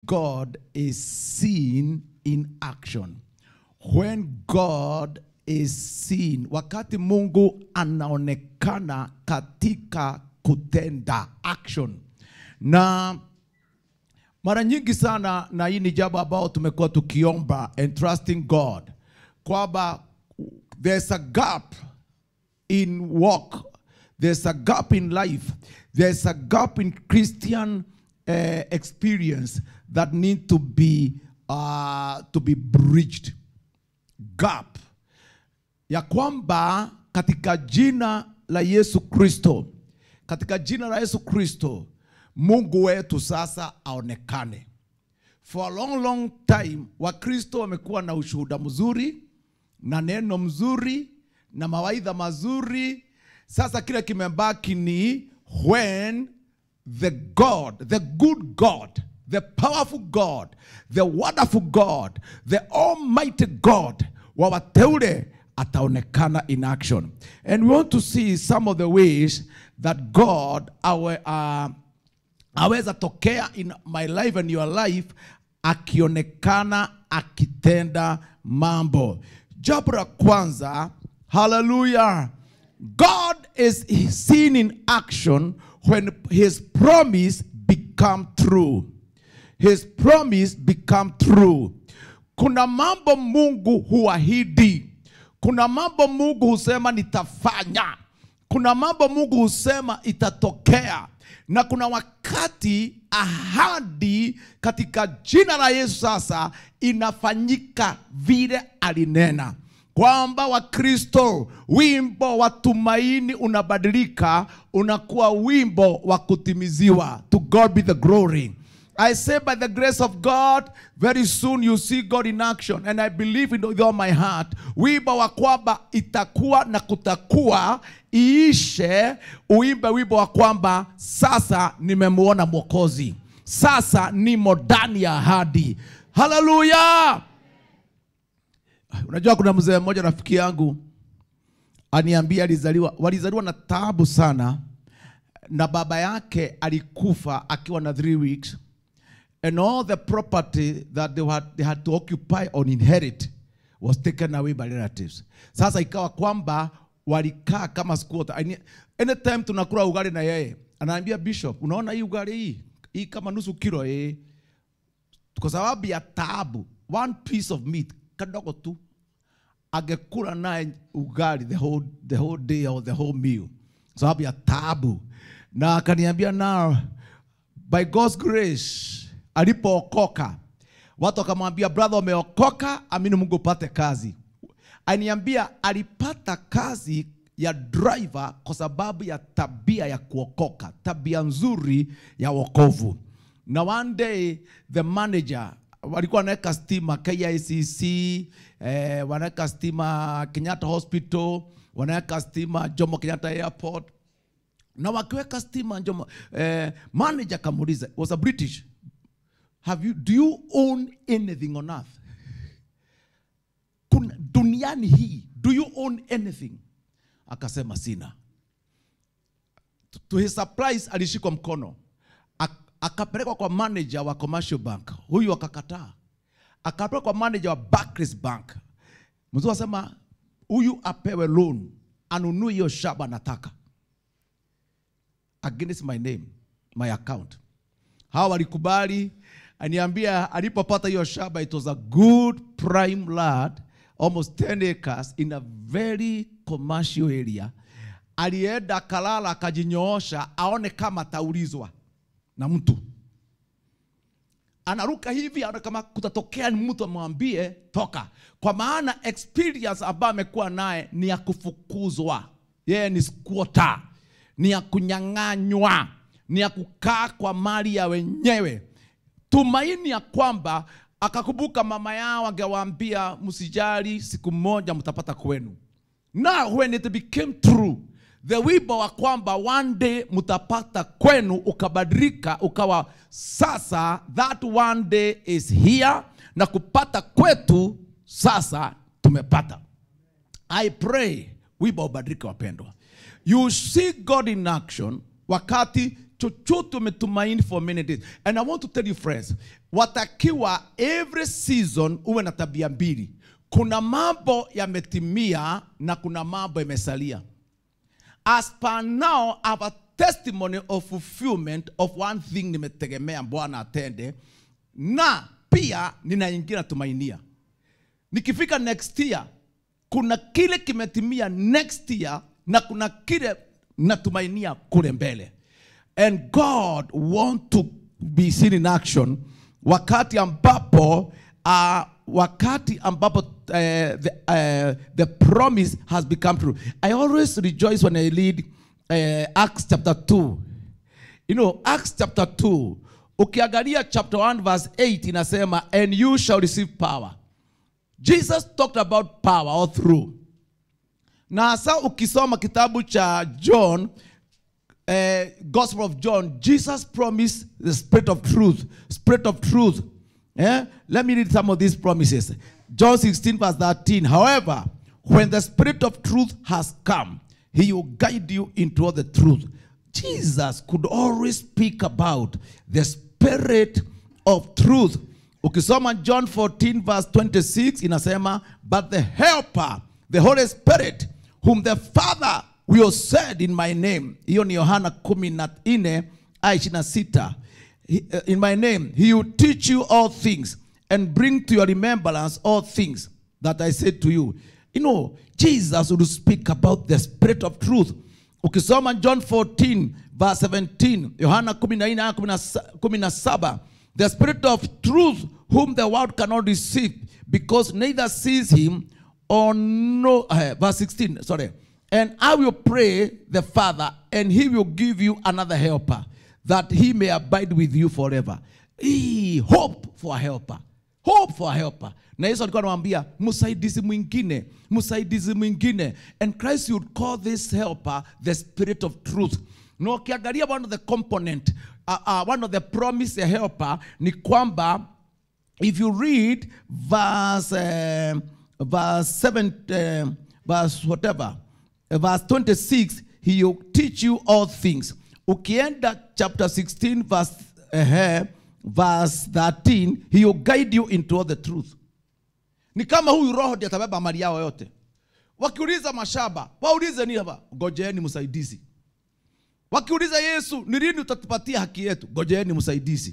God is seen in action. When God is seen, wakati Mungu anaonekana katika kutenda action. Na mara nyingi sana, na hii ni jambo ambao tumekuwa tukiomba and trusting God kwamba there's a gap in walk. There's a gap in life. There's a gap in Christian uh, experience that need to be uh, to be bridged. Gap ya kwamba katika jina la Yesu Kristo, katika jina la Yesu Kristo, Mungu wetu sasa aonekane. For a long long time Wakristo wamekuwa na ushuhuda mzuri na neno mzuri na mawaidha mazuri. Sasa kile kimebaki ni when the God, the good God, the powerful God, the wonderful God, the almighty God wa wateule ataonekana in action. And we want to see some of the ways that God awe, uh, aweza tokea in my life and your life akionekana akitenda mambo. Jambo la kwanza, hallelujah. God is seen in action when his promise become true. His promise become true. Kuna mambo Mungu huahidi. Kuna mambo Mungu husema nitafanya. Kuna mambo Mungu husema itatokea. Na kuna wakati ahadi katika jina la Yesu sasa inafanyika vile alinena kwamba Wakristo, wimbo wa tumaini unabadilika, unakuwa wimbo wa kutimiziwa. To God be the glory. I say by the grace of God, very soon you see God in action. And I believe it with all my heart. Wimbo wa kwamba itakuwa na kutakuwa iishe, uimbe wimbo wa kwamba sasa nimemuona Mwokozi, sasa nimo ndani ya ahadi. Haleluya! Unajua kuna mzee mmoja rafiki yangu aniambia alizaliwa, walizaliwa na taabu sana, na baba yake alikufa akiwa na three weeks and all the property that they had, they had to occupy or inherit was taken away by relatives. Sasa ikawa kwamba walikaa kama squatter. Any- Anytime tunakula ugali na yeye anaambia bishop, unaona hii ugali hii hii kama nusu kilo eh, kwa sababu ya taabu, one piece of meat kadogo tu angekula naye ugali the whole, the whole day or the whole meal sababu ya taabu na akaniambia now by God's grace alipookoka watu wakamwambia brother umeokoka amini Mungu upate kazi aniambia alipata kazi ya driver kwa sababu ya tabia ya kuokoka tabia nzuri ya wokovu na one day the manager walikuwa wanaweka stima KICC, eh, wanaweka stima Kenyatta Hospital, wanaweka stima Jomo Kenyatta Airport, na wakiweka stima Jomo, eh, manager akamuuliza, was a British, have you, do you own anything on earth? Kuna, duniani hii, do you own anything? Akasema sina. To his surprise alishikwa mkono Ak- akapelekwa kwa manager wa commercial bank, huyu akakataa. Akapelekwa kwa manager wa Barclays Bank, mzee asema huyu apewe loan anunue hiyo shamba nataka against my name my account. Hawa walikubali, aniambia alipopata hiyo shamba, it was a good prime land almost 10 acres in a very commercial area. Alienda akalala akajinyoosha aone kama ataulizwa na mtu anaruka hivi aone kama kutatokea ni mtu amwambie toka, kwa maana experience ambayo amekuwa naye ni ya kufukuzwa. Yeye ni squatter, ni ya kunyang'anywa, ni ya kukaa kwa mali ya wenyewe. Tumaini ya kwamba akakumbuka mama yao angewaambia msijali, siku moja mtapata kwenu. Now when it became true, the wimbo wa kwamba one day mtapata kwenu ukabadilika ukawa sasa, that one day is here, na kupata kwetu sasa tumepata. I pray wimbo ubadilike wapendwa. You see God in action wakati chochote umetumaini for many days and i want to tell you friends watakiwa every season uwe na tabia mbili kuna mambo yametimia na kuna mambo yamesalia as per now I have a testimony of fulfillment of one thing nimetegemea bwana atende na pia ninaingia natumainia nikifika next year kuna kile kimetimia next year na kuna kile natumainia kule mbele and god want to be seen in action wakati ambapo uh, wakati ambapo uh, the, uh, the promise has become true i always rejoice when i read uh, acts chapter 2 you know acts chapter 2 ukiangalia chapter 1 verse 8 inasema and you shall receive power jesus talked about power all through na hasa ukisoma kitabu cha john uh, gospel of john jesus promised the spirit of truth spirit of truth Eh? let me read some of these promises john 16 verse 13 however when the spirit of truth has come he will guide you into all the truth jesus could always speak about the spirit of truth ukisoma john 14 verse 26 inasema but the helper the holy spirit whom the father will send in my name hiyo ni yohana 14 aya 26 He- uh, in my name he will teach you all things and bring to your remembrance all things that i said to you you know jesus will speak about the spirit of truth ukisoma john 14 verse 17 yohana 14 aya 17 the spirit of truth whom the world cannot receive because neither sees him or no uh, verse 16 sorry and i will pray the father and he will give you another helper that he may abide with you forever Hii, hope for a helper hope for a helper na yesu alikuwa anamwambia msaidizi mwingine msaidizi mwingine and christ would call this helper the spirit of truth na ukiangalia one of the component uh, uh, one of the promise ya helper ni kwamba if you read verse uh, verse 7 uh, verse whatever uh, verse 26 he will teach you all things ukienda chapter 16 verse uh, verse 13 he will guide you into all the truth ni kama huyu roho ndiye atabeba mali yao yote wakiuliza mashamba waulize nini hapa ngojeeni msaidizi wakiuliza yesu ni lini utatupatia haki yetu ngojeeni msaidizi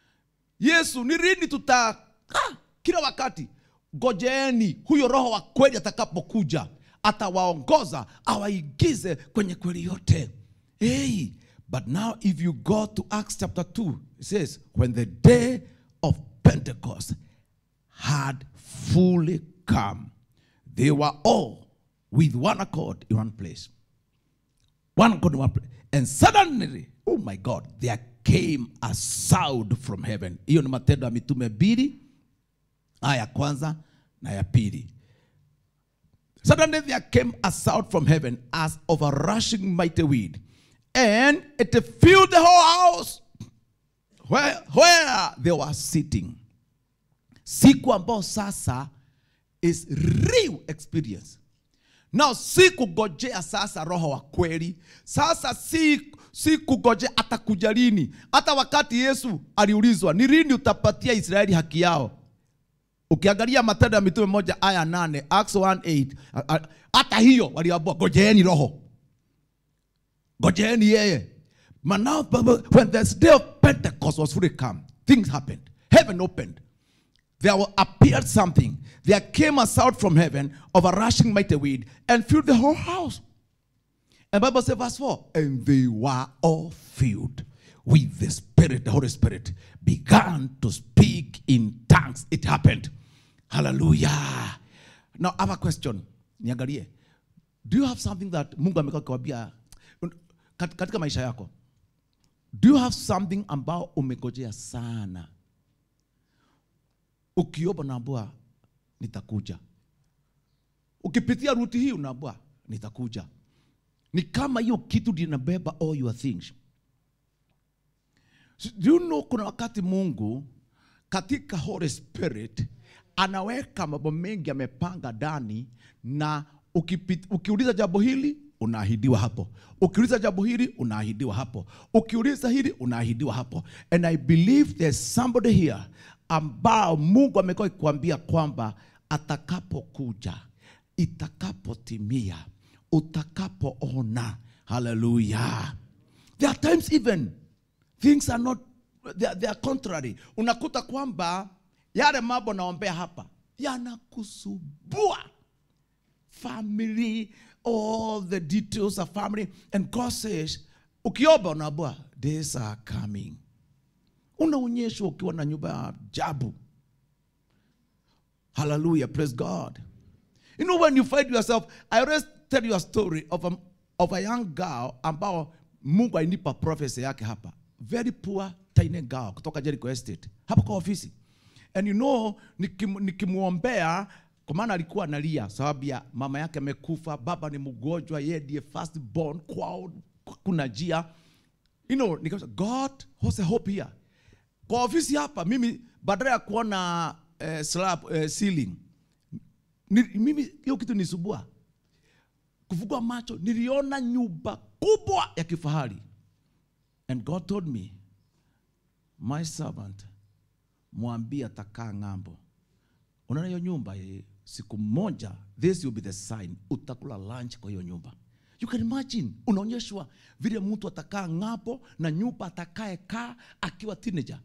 yesu ni lini tuta ah, kila wakati ngojeeni huyo roho wa kweli atakapokuja atawaongoza awaigize kwenye kweli yote hey, but now if you go to acts chapter 2 it says when the day of pentecost had fully come they were all with one accord in one place one accord in one place and suddenly oh my god there came a sound from heaven hiyo ni matendo ya mitume mbili aya ya kwanza na ya pili Suddenly there came a sound from heaven as of a rushing mighty wind, and it filled the whole house where, where they were sitting. Siku ambao sasa is real experience. Now si kugojea sasa roho wa kweli. Sasa si, si kugojea atakuja lini. Hata wakati Yesu aliulizwa ni lini utapatia Israeli haki yao, ukiangalia matendo ya mitume moja aya nane acts 1:8 a- a- hata hiyo waliambua gojeeni roho gojeeni yeye But now, when the day of pentecost was fully come things happened heaven opened there wa- appeared something there came a sound from heaven of a rushing mighty wind and filled the whole house and Bible says, verse 4, and they were all filled with the Spirit, the Holy Spirit, began to speak in tongues. It happened. Hallelujah. Now, I have a question. Niangalie. Do you have something that Mungu amekuwa akikwambia kat- katika maisha yako? Do you have something ambao umegojea sana? Ukiomba unaambiwa nitakuja. Ukipitia ruti hii unaambiwa nitakuja ni kama hiyo kitu ndio inabeba all your things So, do you know kuna wakati mungu katika holy spirit anaweka mambo mengi amepanga ndani na ukipit, ukiuliza jambo hili unaahidiwa hapo ukiuliza jambo hili unaahidiwa hapo ukiuliza hili unaahidiwa hapo and i believe there's somebody here ambao mungu amekuwa akikwambia kwamba atakapokuja itakapotimia utakapoona haleluya there are times even things are not they are, they are contrary unakuta kwamba yale mambo naombea hapa yanakusubua family all the details of family and god says ukiomba unaambua days are coming unaonyeshwa ukiwa na nyumba ya ajabu hallelujah praise god you know when you find yourself i always tell you a story of a, of a young girl ambao mungu alinipa prophecy yake hapa very poor tiny girl kutoka jericho estate hapa kwa ofisi and you know nikim- nikimwombea kwa maana alikuwa analia sababu ya mama yake amekufa baba ni mgonjwa yeye ndiye first born kwao kuna jia you know nikasema god what's the hope here kwa ofisi hapa mimi badala ya kuona eh, slab eh, ceiling ni, mimi hiyo kitu nisubua kufungua macho niliona nyumba kubwa ya kifahari and god told me my servant mwambie atakaa ng'ambo unaona hiyo nyumba eh, siku moja this will be the sign utakula lunch kwa hiyo nyumba you can imagine unaonyeshwa vile mtu atakaa ng'ambo na nyumba atakaye kaa akiwa teenager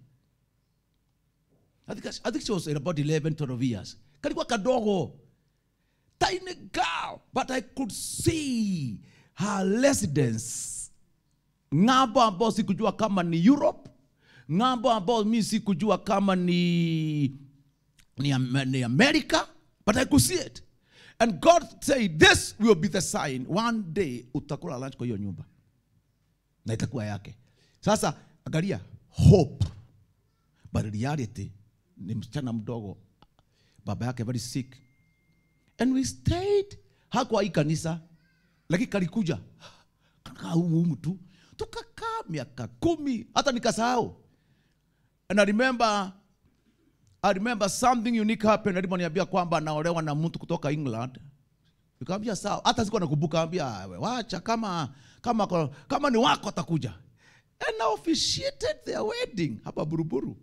I think, I think she was about 11 12 years kalikuwa kadogo tiny girl but i could see her residence ng'ambo ambao sikujua kama ni europe ng'ambo ambao mi sikujua kama ni, ni, Am- ni america but i could see it and god said this will be the sign one day utakula lunch kwa hiyo nyumba na itakuwa yake sasa angalia hope but reality ni msichana mdogo baba yake very sick and we stayed hakuwa hii kanisa lakini kalikuja kakaa humu tu tukakaa miaka kumi hata nikasahau and I remember, I remember something unique happened aliponiambia kwamba anaolewa na mtu kutoka England nikamwambia sawa hata sikuwa nakumbuka ambia wacha kama kama kama ni wako atakuja and I officiated their wedding hapa buruburu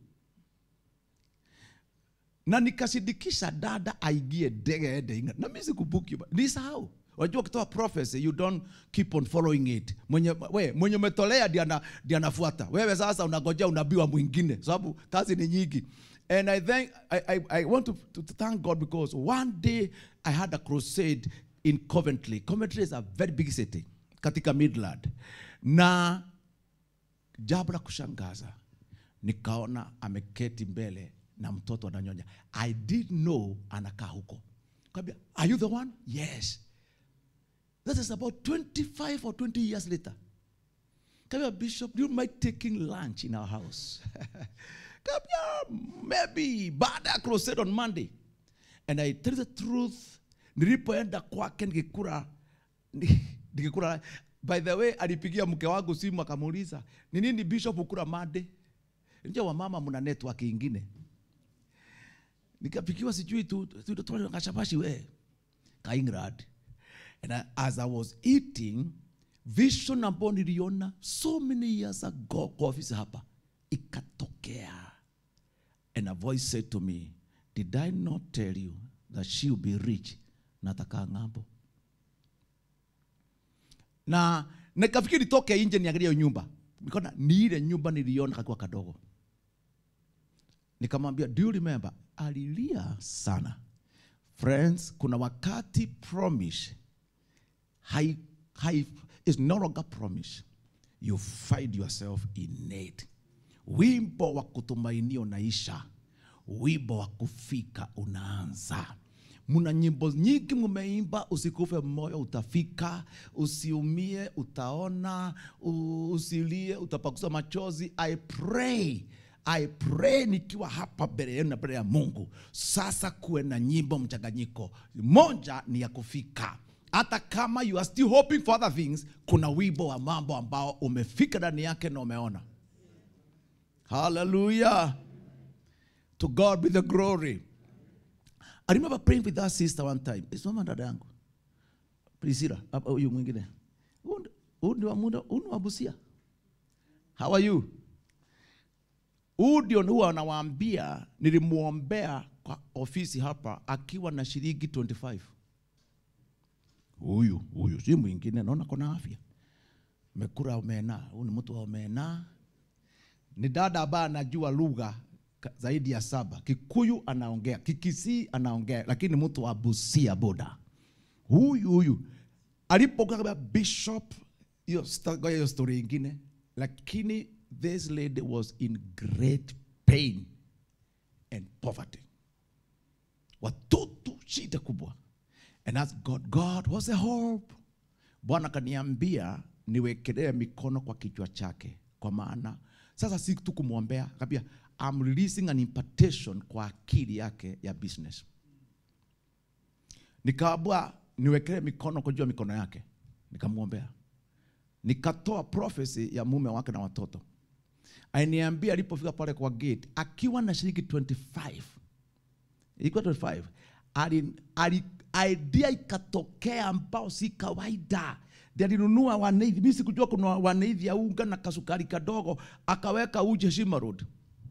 na nikashindikisha dada aingie ndege ende England. na mimi sikumbuki ba- nisahau wajua ukitoa prophecy you don't keep on following it mwenye we mwenye umetolea ndiye ana- ndiye anafuata wewe sasa unagojea unabii wa mwingine sababu kazi ni nyingi and i thank i, I, I want to, to, to thank god because one day i had a crusade in coventry coventry is a very big city katika midland na jambo la kushangaza nikaona ameketi mbele na mtoto ananyonya i did know anakaa huko kaambia are you the one yes that is about 25 or 20 years later kaambia bishop do you mind taking lunch in our house kaambia maybe baada ya crusade on monday and i tell you the truth nilipoenda kwake nikikura nikikura by the way alipigia mke wangu simu akamuuliza ni nini bishop ukura made nje wa mama mna network ingine nikapikiwa sijui tu tu- tu- tu- kashabashi we ka England and I, as I was eating vision ambayo niliona so many years ago kwa ofisi hapa ikatokea and a voice said to me did I not tell you that she will be rich na atakaa ng'ambo na nikafikiri toke nje niangalie hiyo nyumba nikaona ni ile nyumba niliona kakiwa kadogo nikamwambia do you remember alilia sana friends kuna wakati promise hai, hai, is no longer promise you find yourself in it wimbo wa kutumainia unaisha wimbo wa kufika unaanza muna nyimbo nyingi mumeimba usikufe moyo utafika usiumie utaona u- usilie utapakusa machozi i pray I pray nikiwa hapa mbele yenu na mbele ya Mungu. Sasa kuwe na nyimbo mchanganyiko. Moja ni ya kufika. Hata kama you are still hoping for other things, kuna wimbo wa mambo ambao umefika ndani yake na umeona. Hallelujah. To God be the glory. I remember praying with that sister one time. It's mama dada yangu. Priscilla, hapa huyu mwingine. huu ni wa muda huu ni wa Busia how are you huu ndio huwa anawaambia nilimwombea kwa ofisi hapa akiwa na shilingi 25 huyu huyu si mwingine naona kona afya mekura omena huu ni mtu wa omena ni dada ambaye anajua lugha ka- zaidi ya saba kikuyu anaongea kikisii anaongea lakini mtu wa busia boda huyu huyu alipokuwa kama bishop hiyo sta- ngoja hiyo story ingine lakini this lady was in great pain and poverty watoto shida kubwa and asked god god what's the hope bwana akaniambia niwekelee mikono kwa kichwa chake kwa maana sasa si tu kumwombea kabia I'm releasing an impartation kwa akili yake ya business nikaambua niwekelee mikono kujua mikono yake nikamwombea nikatoa prophecy ya mume wake na watoto ainiambia alipofika pale kwa gate akiwa na shilingi 25 ilikuwa 25 ali, ali, idea ikatokea ambao si kawaida Ndiye alinunua waneithi mimi sikujua kuna waneithi ya unga na kasukari kadogo akaweka uje Shima Road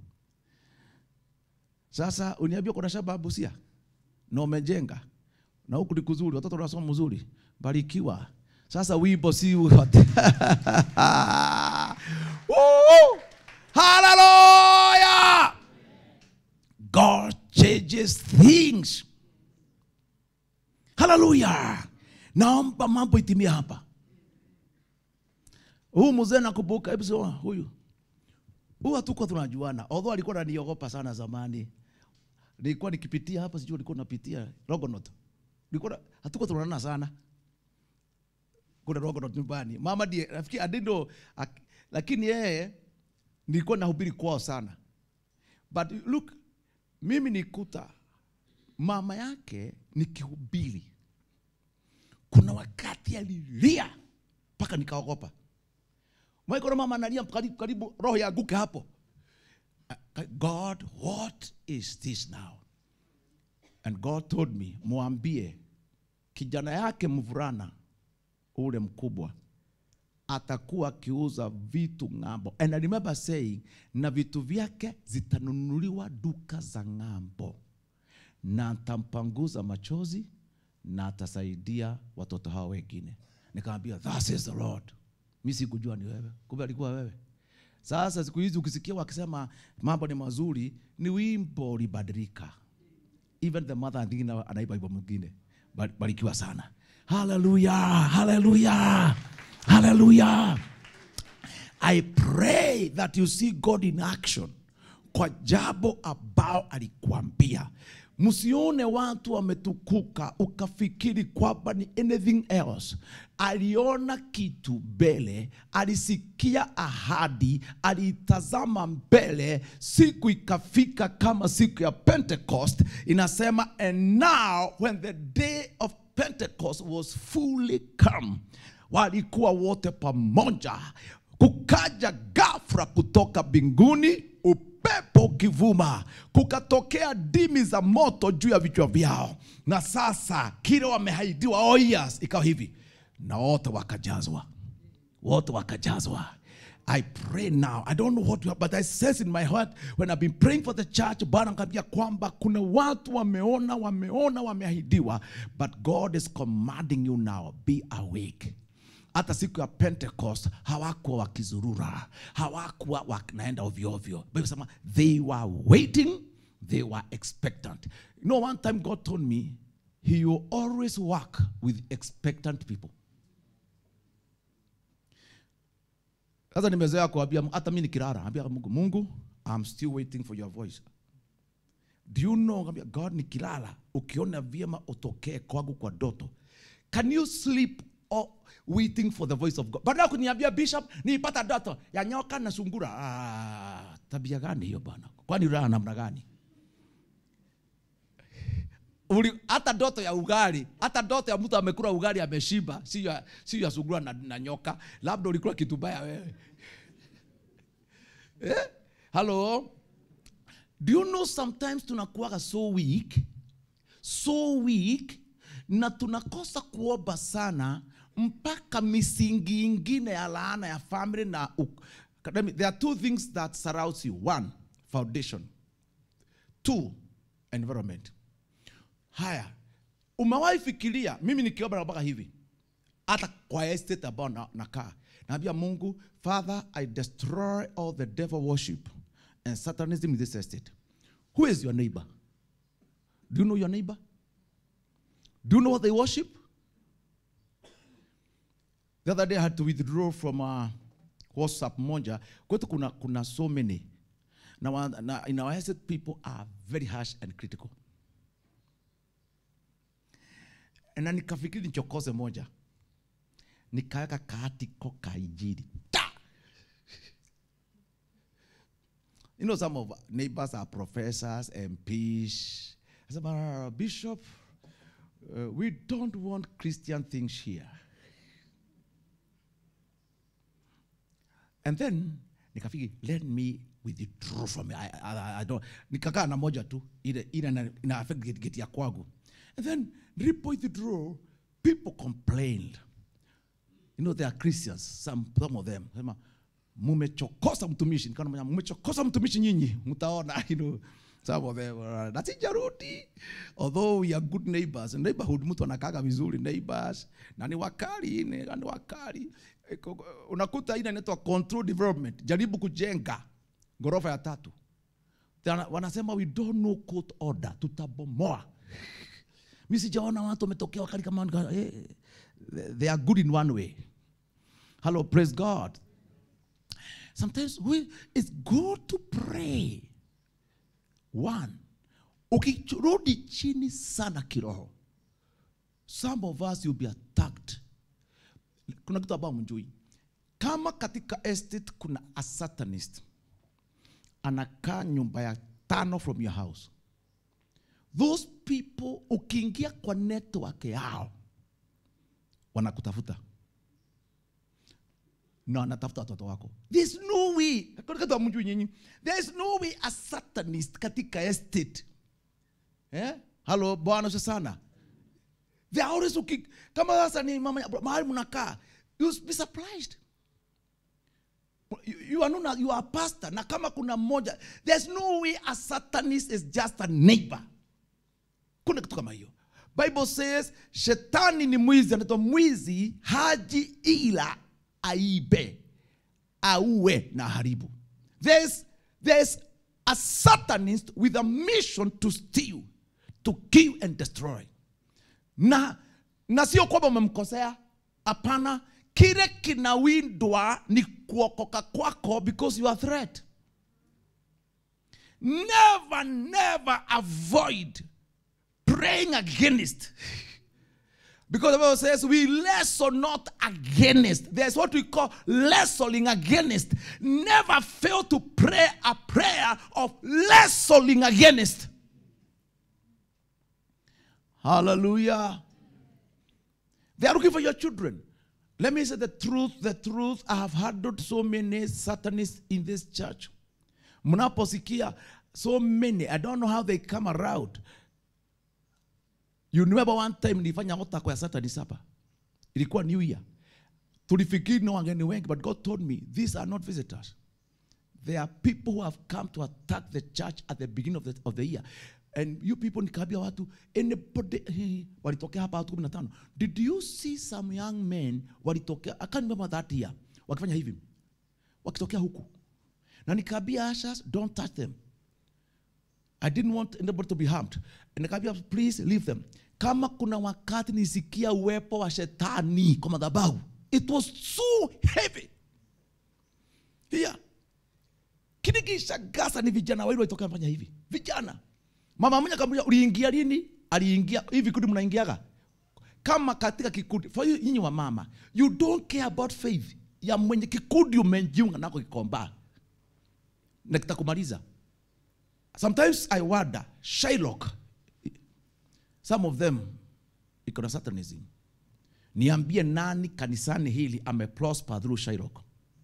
sasa uniambia kuna shamba Busia na umejenga na huku ni kuzuri, watoto wanasoma mzuri, barikiwa. Sasa wimbo si wote. Woo! Hallelujah! God changes things. Hallelujah! Naomba mambo itimie hapa. Huu mzee nakumbuka, hebu sema huyu. Huyu hatukuwa tunajuana. Although alikuwa ananiogopa sana zamani. Nilikuwa nikipitia hapa sijui alikuwa napitia Rogonot. Nilikuwa na- hatukuwa tunaonana sana. Kuna Rogonot nyumbani. Mama ndiye nafikiri adindo lakini yeye nilikuwa nahubiri kwao sana. But look, mimi nikuta mama yake nikihubiri. Kuna wakati alilia mpaka nikaogopa. Mwaiko mama analia karibu, karibu roho yaanguke hapo. God, what is this now? And God told me, mwambie kijana yake mvulana ule mkubwa atakuwa akiuza vitu ng'ambo. And I remember saying, na vitu vyake zitanunuliwa duka za ng'ambo, na atampanguza machozi na atasaidia watoto hao wengine. Nikamwambia, that is the Lord. Mi sikujua ni wewe, kumbe alikuwa wewe. Sasa siku hizi ukisikia wakisema mambo ni mazuri, ni wimbo ulibadilika. Even the mother nyingine anaiba wimbo mwingine. Ba- Barikiwa sana. Hallelujah, hallelujah, hallelujah. I pray that you see God in action kwa jambo ambao alikuambia. Msione watu wametukuka ukafikiri kwamba ni anything else. Aliona kitu mbele, alisikia ahadi, aliitazama mbele. Siku ikafika kama siku ya Pentecost, inasema and now when the day of Pentecost was fully come, walikuwa wote pamoja kukaja ghafla kutoka mbinguni upepo ukivuma, kukatokea dimi za moto juu ya vichwa vyao, na sasa kile wamehaidiwa, oh yes, ikawa hivi, na wote wakajazwa, wote wakajazwa. I pray now. I don't know what you have, but I sense in my heart when I've been praying for the church, Bwana akaniambia kwamba kuna watu wameona, wameona, wameahidiwa, but God is commanding you now, be awake hata siku ya pentecost hawakuwa wakizurura hawakuwa wanaenda ovyo ovyo Bible inasema they were waiting they were expectant you know one time god told me he will always work with expectant people sasa nimezoea kuambia hata mi nikilala ambia mungu mungu i'm still waiting for your voice do you know ngambia god nikilala ukiona vyema utokee kwangu kwa doto can you sleep or waiting for the voice of god baada ya kuniambia bishop niipata doto ya nyoka na sungura ah, tabia gani hiyo bwana kwani ulala namna gani Uli, hata ndoto ya ugali hata ndoto ya mtu amekula ugali ameshiba si ya, si ya sungura na, na nyoka labda ulikula kitu baya wewe eh? hello do you know sometimes tunakuwaga so weak so weak na tunakosa kuomba sana mpaka misingi ingine ya laana ya family na u- let me- there are two things that surrounds you one foundation two environment haya umewahi fikiria mimi nikiomba naombaga hivi hata kwa estate ambao na- nakaa naambia mungu father i destroy all the devil worship and satanism in this estate who is your neighbor do you know your neighbor do you know what they worship the other day i had to withdraw from uh, whatsapp moja kwetu kuna, kuna so many na, wa- na in our estate people are very harsh and critical na nikafikiri nichokoze moja nikaweka kaatiko ka injili Ta! you know some of our neighbors are professors mps I said, "But, bishop uh, we don't want christian things here and then nikafikiri let me withdraw from it. I, I, I don't nikakaa na moja tu ile ile ina, ina affect geti geti ya kwangu and then nilipo withdraw people complained you know they are christians some, some of them sema mumechokosa mtumishi nikaona moja, mumechokosa mtumishi nyinyi mtaona you know some of them uh, na sijarudi although we are good neighbors neighborhood mtu anakaga vizuri neighbors na ni wakali ni, ni wakali Iko- unakuta ile inaitwa control development jaribu kujenga ghorofa ya tatu Tena wanasema we don't know court order tutabomoa mi sijaona watu wametokea wakali kama nika- eh, they are good in one way hello praise god sometimes we, it's good to pray one ukirudi chini sana kiroho some of us will be attacked kuna kitu ambao mjui kama katika estate kuna a satanist anakaa nyumba ya tano from your house those people ukiingia kwa network yao wanakutafuta na wanatafuta watoto wako there's no way kuna kitu hamjui nyinyi there's no way a satanist katika estate eh? halo bwana usifiwe sana they are always looking kama sasa ni mama mahali mnakaa you be surprised you, you are not you are a pastor na kama kuna mmoja there's no way a satanist is just a neighbor kuna kitu kama hiyo bible says shetani ni mwizi anaitwa mwizi haji ila aibe auwe na haribu there's, there's a satanist with a mission to steal to kill and destroy na na sio kwamba umemkosea hapana kile kinawindwa ni kuokoka kwako because you are threat never never avoid praying against because the bible says we wrestle not against there's what we call wrestling against never fail to pray a prayer of wrestling against Hallelujah. They are looking for your children. Let me say the truth, the truth. I have handled so many satanists in this church. Mnaposikia so many, I don't know how they come around. You remember one time nilifanya altar kwa satanist hapa. Ilikuwa New Year. Tulifikiri no wageni wengi, but God told me these are not visitors. There are people who have come to attack the church at the beginning of the, of the year. And you people nikaambia watu anybody eh, walitokea hapa watu 15. Did you see some young men walitokea I can't remember that year. Wakifanya hivi. Wakitokea huku. Na nikaambia ushers don't touch them. I didn't want anybody to be harmed. And nikaambia please leave them. Kama kuna wakati nisikia uwepo wa shetani kwa madhabahu. It was so heavy. Here kinikishagasa ni vijana wawili walitoka fanya hivi vijana mama mmoja akamwambia uliingia lini aliingia hivi kundi mnaingiaga kama katika kikundi for you nyinyi wa mama you don't care about faith ya mwenye kikundi umejiunga nako kikomba na kitakumaliza sometimes i wonder Shylock some of them iko na satanism niambie nani kanisani hili ameprosper through Shylock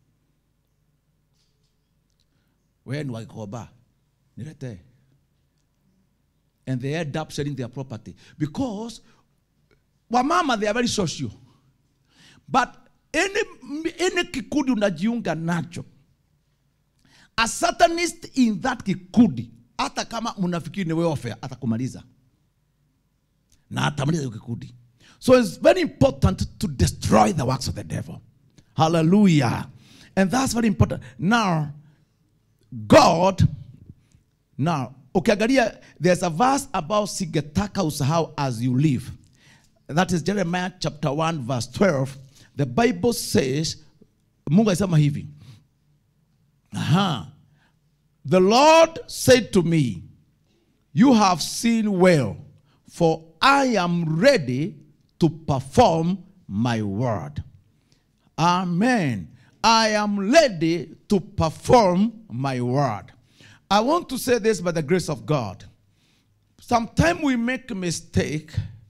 wewe ni wakikomba niletee and they end up selling their property because wamama they are very social but any, any kikundi unajiunga nacho a satanist in that kikundi hata kama mnafikiri ni welfare atakumaliza na atamaliza hiyo kikundi so it's very important to destroy the works of the devil hallelujah and that's very important now god now ukiangalia there's a verse about singetaka usahau as you live that is jeremiah chapter 1 verse 12 the bible says mungu alisema hivi Aha. The Lord said to me, You have seen well, for I am ready to perform my word. Amen. I am ready to perform my word. I want to say this by the grace of God. Sometimes we make a mistake.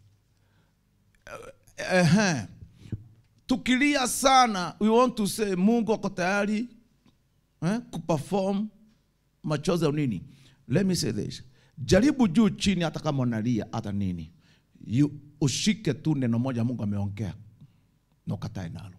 Uh, tukilia sana, we want to say Mungu ako tayari eh, kuperform machozi au nini let me say this jaribu juu chini hata kama unalia hata nini you, ushike tu neno moja mungu ameongea na ukatae nalo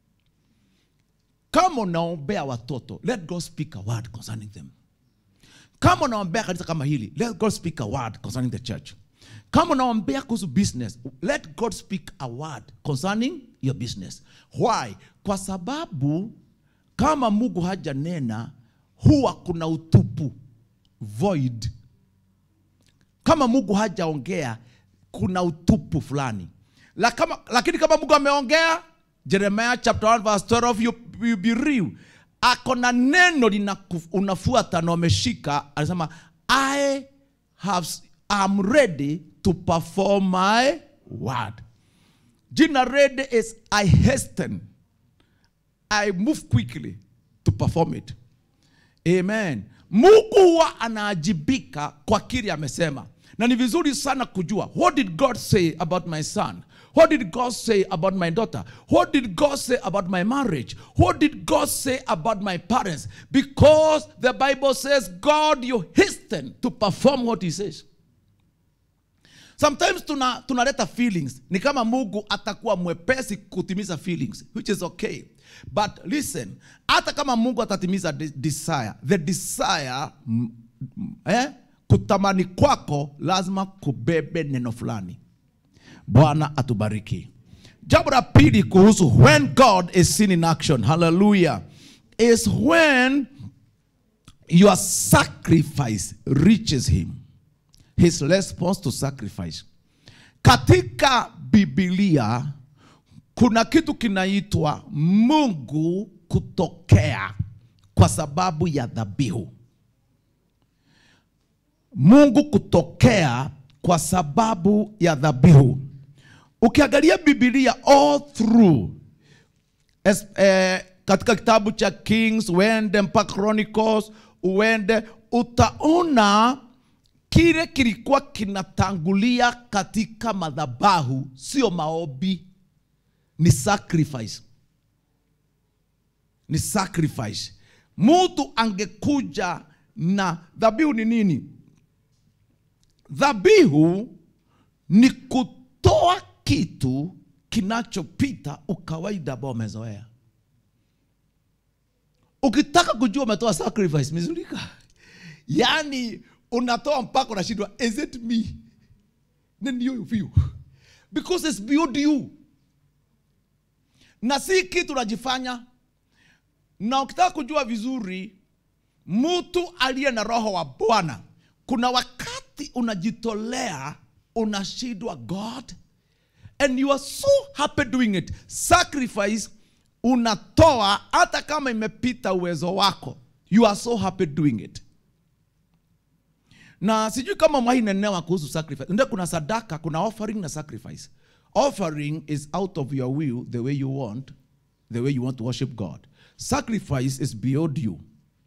kama unaombea watoto let god speak a word concerning them kama unaombea kanisa kama hili let god speak a word concerning the church kama unaombea kuhusu business let god speak a word concerning your business why kwa sababu kama mungu hajanena huwa kuna utupu void kama mungu hajaongea kuna utupu fulani La kama, lakini kama mungu ameongea jeremiah chapter 1 verse 12 you, you be real ako na neno linaku- unafuata na umeshika anasema i have am ready to perform my word jina ready is i hasten I move quickly to perform it. Amen. Mungu huwa anaajibika kwa kile amesema, na ni vizuri sana kujua what did God say about my son? What did God say about my daughter? What did God say about my marriage? What did God say about my parents? Because the Bible says, God, you hasten to perform what He says. Sometimes tuna tunaleta feelings ni kama Mungu atakuwa mwepesi kutimiza feelings which is okay. But listen, hata kama Mungu atatimiza de- desire, the desire mm, mm, eh, kutamani kwako lazima kubebe neno fulani. Bwana atubariki. Jambo la pili kuhusu when God is seen in action, hallelujah, is when your sacrifice reaches him his response to sacrifice. Katika Biblia kuna kitu kinaitwa Mungu kutokea kwa sababu ya dhabihu. Mungu kutokea kwa sababu ya dhabihu. Ukiangalia Biblia all through es, eh, katika kitabu cha Kings uende mpaka Chronicles uende, utaona kile kilikuwa kinatangulia katika madhabahu, sio maombi, ni sacrifice, ni sacrifice. Mtu angekuja na dhabihu ni nini? Dhabihu ni kutoa kitu kinachopita ukawaida ambao umezoea. Ukitaka kujua umetoa sacrifice, mizulika, yaani unatoa mpaka unashindwa, is it me? Ni ndio view because it's beyond you, na si kitu unajifanya. Na ukitaka kujua vizuri, mtu aliye na roho wa Bwana, kuna wakati unajitolea, unashindwa God and you are so happy doing it. Sacrifice unatoa hata kama imepita uwezo wako, you are so happy doing it. Na sijui kama mwainenewa kuhusu sacrifice. Ndio kuna sadaka, kuna offering na sacrifice. Offering is out of your will, the way you want, the way you want to worship God. Sacrifice is beyond you.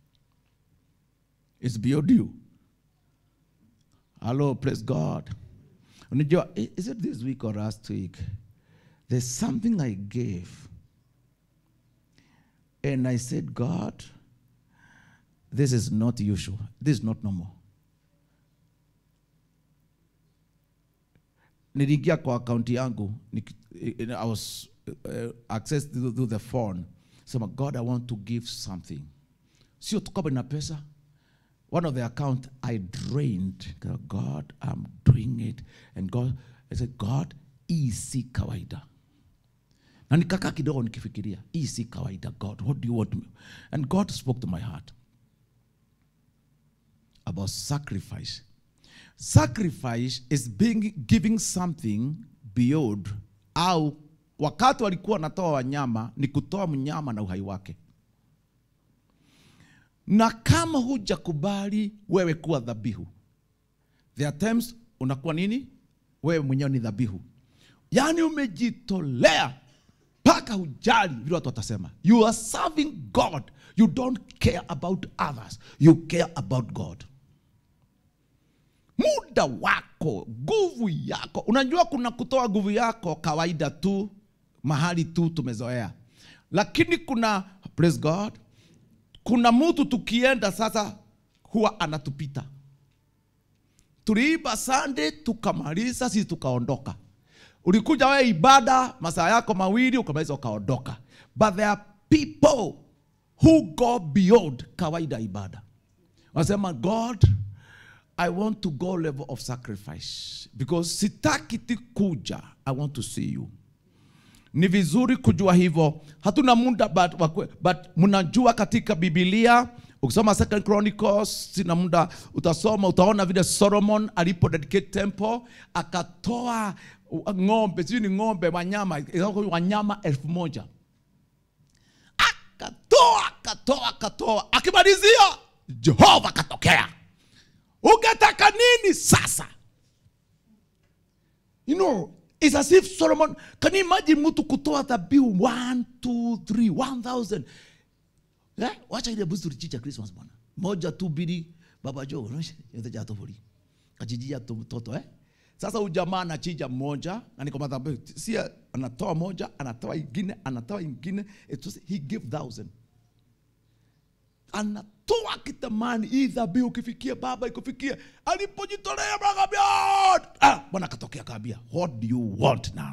It's beyond you. Hello, praise God. Unajua, i- is it this week or last week? There's something I gave. And I said, God, this is not usual. This is not normal. Niliingia kwa akaunti yangu niki- I was uh, access to, to the phone sema god i want to give something sio tu kama ina pesa one of the account i drained god i'm doing it and god i said god hii si kawaida na nikakaa kidogo nikifikiria hii si kawaida god what do you want me? and god spoke to my heart about sacrifice sacrifice is being giving something beyond au wakati walikuwa wanatoa wanyama ni kutoa mnyama na uhai wake na kama hujakubali wewe kuwa dhabihu there are times unakuwa nini wewe mwenyewe ni dhabihu yaani umejitolea mpaka hujali vile watu watasema you are serving god you don't care about others you care about god muda wako nguvu yako unajua kuna kutoa nguvu yako kawaida tu mahali tu tumezoea lakini kuna praise god kuna mtu tukienda sasa huwa anatupita tuliiba sande tukamaliza sisi tukaondoka ulikuja wewe ibada masaa yako mawili ukamaliza ukaondoka but there are people who go beyond kawaida ibada wanasema god i want to go level of sacrifice because sitaki ti kuja i want to see you ni vizuri kujua hivyo hatuna muda but, wakwe- but mnajua katika bibilia ukisoma second chronicles sina muda utasoma utaona vile solomon alipo dedicate temple akatoa uh, ng'ombe sijui ni ng'ombe wanyama wanyama elfu moja akatoa akatoa akatoa akimalizia jehova akatokea ungetaka nini sasa you know it's as if solomon can you imagine mtu kutoa dhabihu 1 2 3 1000 eh? wacha ile buzi tulichinja christmas bwana moja tu mbili baba jo yote jato buri kachijia tu mtoto eh sasa huyu jamaa anachinja mmoja na niko madhabahu si anatoa moja anatoa ingine anatoa ingine it was, he gave thousand anatoa kitamani hii dhabihu ukifikia baba ikufikia alipojitolea akambia ah, bwana akatokea kaambia what do you want now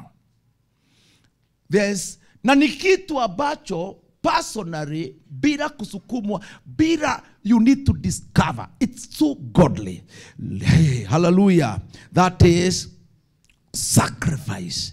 There's, na ni kitu ambacho personally bila kusukumwa bila you need to discover it's so godly hey, hallelujah that is sacrifice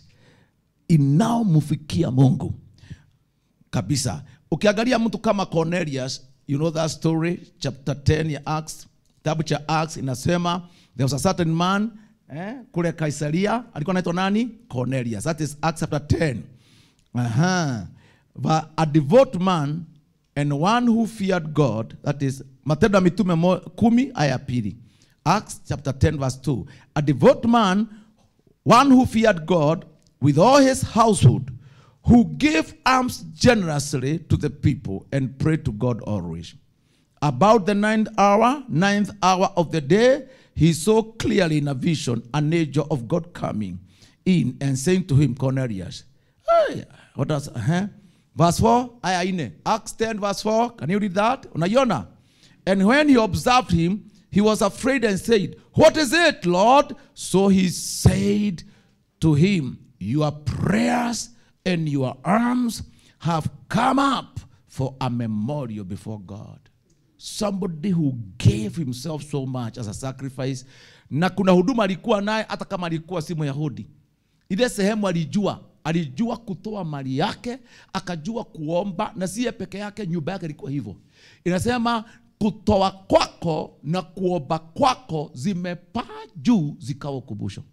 inaomfikia mungu kabisa ukiangalia mtu kama cornelius you know that story chapter 10 ya acts kitabu cha acts inasema there was a certain man eh, kule kaisaria alikuwa anaitwa nani cornelius that is acts chapter 10 Aha. But a devout man and one who feared god that is matendo ya mitume mo- kumi aya ya pili acts chapter 10 verse 2 a devout man one who feared God with all his household, who gave alms generously to the people and prayed to God always. About the ninth hour, ninth hour of the day, he saw clearly in a vision an angel of God coming in and saying to him, Cornelius. Hey, what does, uh-huh. Verse 4, aya ine. Acts 10 verse 4, can you read that? Unaiona? And when he observed him, he was afraid and said, What is it, Lord? So he said to him, Your prayers and your alms have come up for a memorial before God. Somebody who gave himself so much as a sacrifice. Na kuna huduma alikuwa naye hata kama alikuwa si Myahudi. Ile sehemu alijua, alijua kutoa mali yake, akajua kuomba, na si yeye peke yake, nyumba yake ilikuwa hivyo. Inasema kutoa kwako na kuomba kwako zimepaa juu zikawa ukumbusho.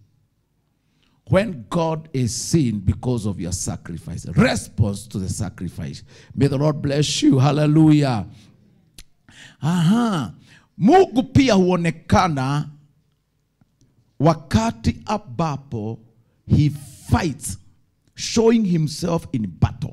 When God is seen because of your sacrifice, response to the sacrifice. May the Lord bless you. Hallelujah. Aha. Mungu pia huonekana wakati ambapo he fights showing himself in battle.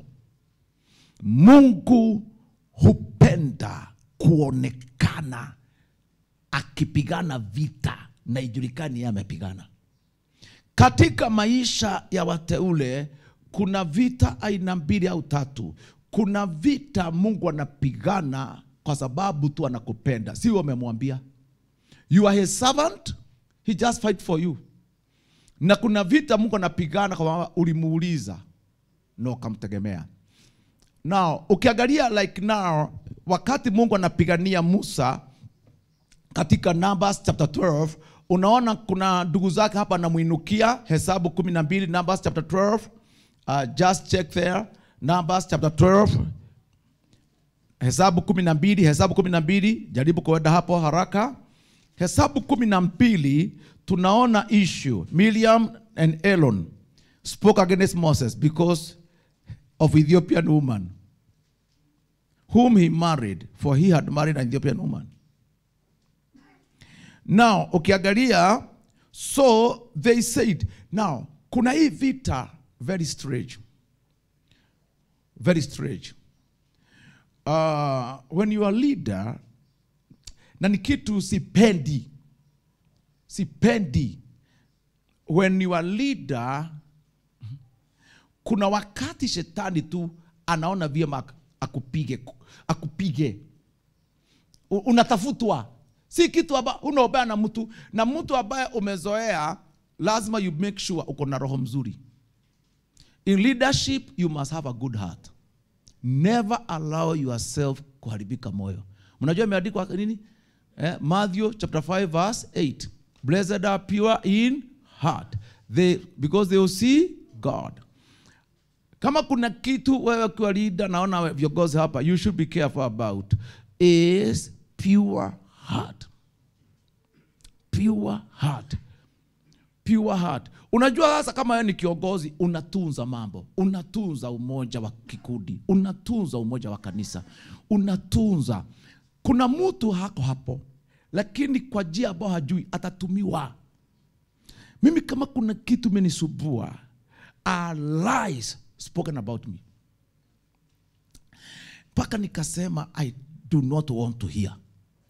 Mungu hupenda kuonekana akipigana vita na ijulikani yeye amepigana. Katika maisha ya wateule kuna vita aina mbili au tatu. Kuna vita Mungu anapigana kwa sababu tu anakupenda, si wewe umemwambia. You are his servant, he just fight for you. Na kuna vita Mungu anapigana kwa sababu ulimuuliza. na ukamtegemea now ukiangalia like now wakati mungu anapigania musa katika numbers chapter 12 unaona kuna ndugu zake hapa anamwinukia hesabu 12 numbers chapter 12 uh, just check there numbers chapter 12 hesabu 12 hesabu 12 jaribu kuenda hapo haraka hesabu 12 tunaona issue miriam and elon spoke against moses because of ethiopian woman whom he married for he had married an ethiopian woman now ukiangalia so they said now kuna hii vita very strange very strange uh, when you are leader na ni kitu sipendi sipendi when you are leader kuna wakati shetani tu anaona vyema ak- akupige akupige U- unatafutwa si kitu amba unaobea na mtu na mtu ambaye umezoea lazima you make sure uko na roho mzuri in leadership you must have a good heart never allow yourself kuharibika moyo mnajua imeandikwa nini eh, matthew chapter 5 verse 8 blessed are pure in heart they, because they will see god kama kuna kitu wewe ukiwa leader naona we- viongozi hapa you should be careful about is pure heart pure heart pure heart unajua sasa kama wewe ni kiongozi unatunza mambo unatunza umoja wa kikundi unatunza umoja wa kanisa unatunza kuna mtu hako hapo lakini kwa njia ambayo hajui atatumiwa mimi kama kuna kitu imenisubua are lies spoken about me mpaka nikasema i do not want to hear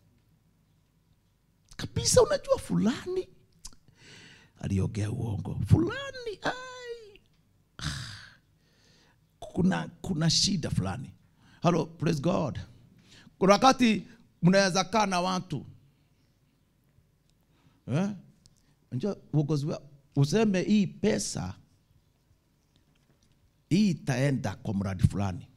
kabisa unajua fulani aliongea uongo fulani ai, ah, kuna kuna shida fulani halo praise god kuna wakati mnaweza kaa na watu eh? Unajua uongozi wa- useme hii pesa hii itaenda kwa mradi fulani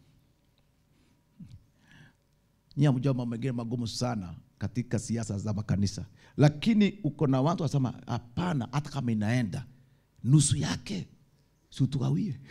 nyie mjua mambo mengine magumu sana katika siasa za makanisa lakini uko na watu wasema hapana hata kama inaenda nusu yake si utugawie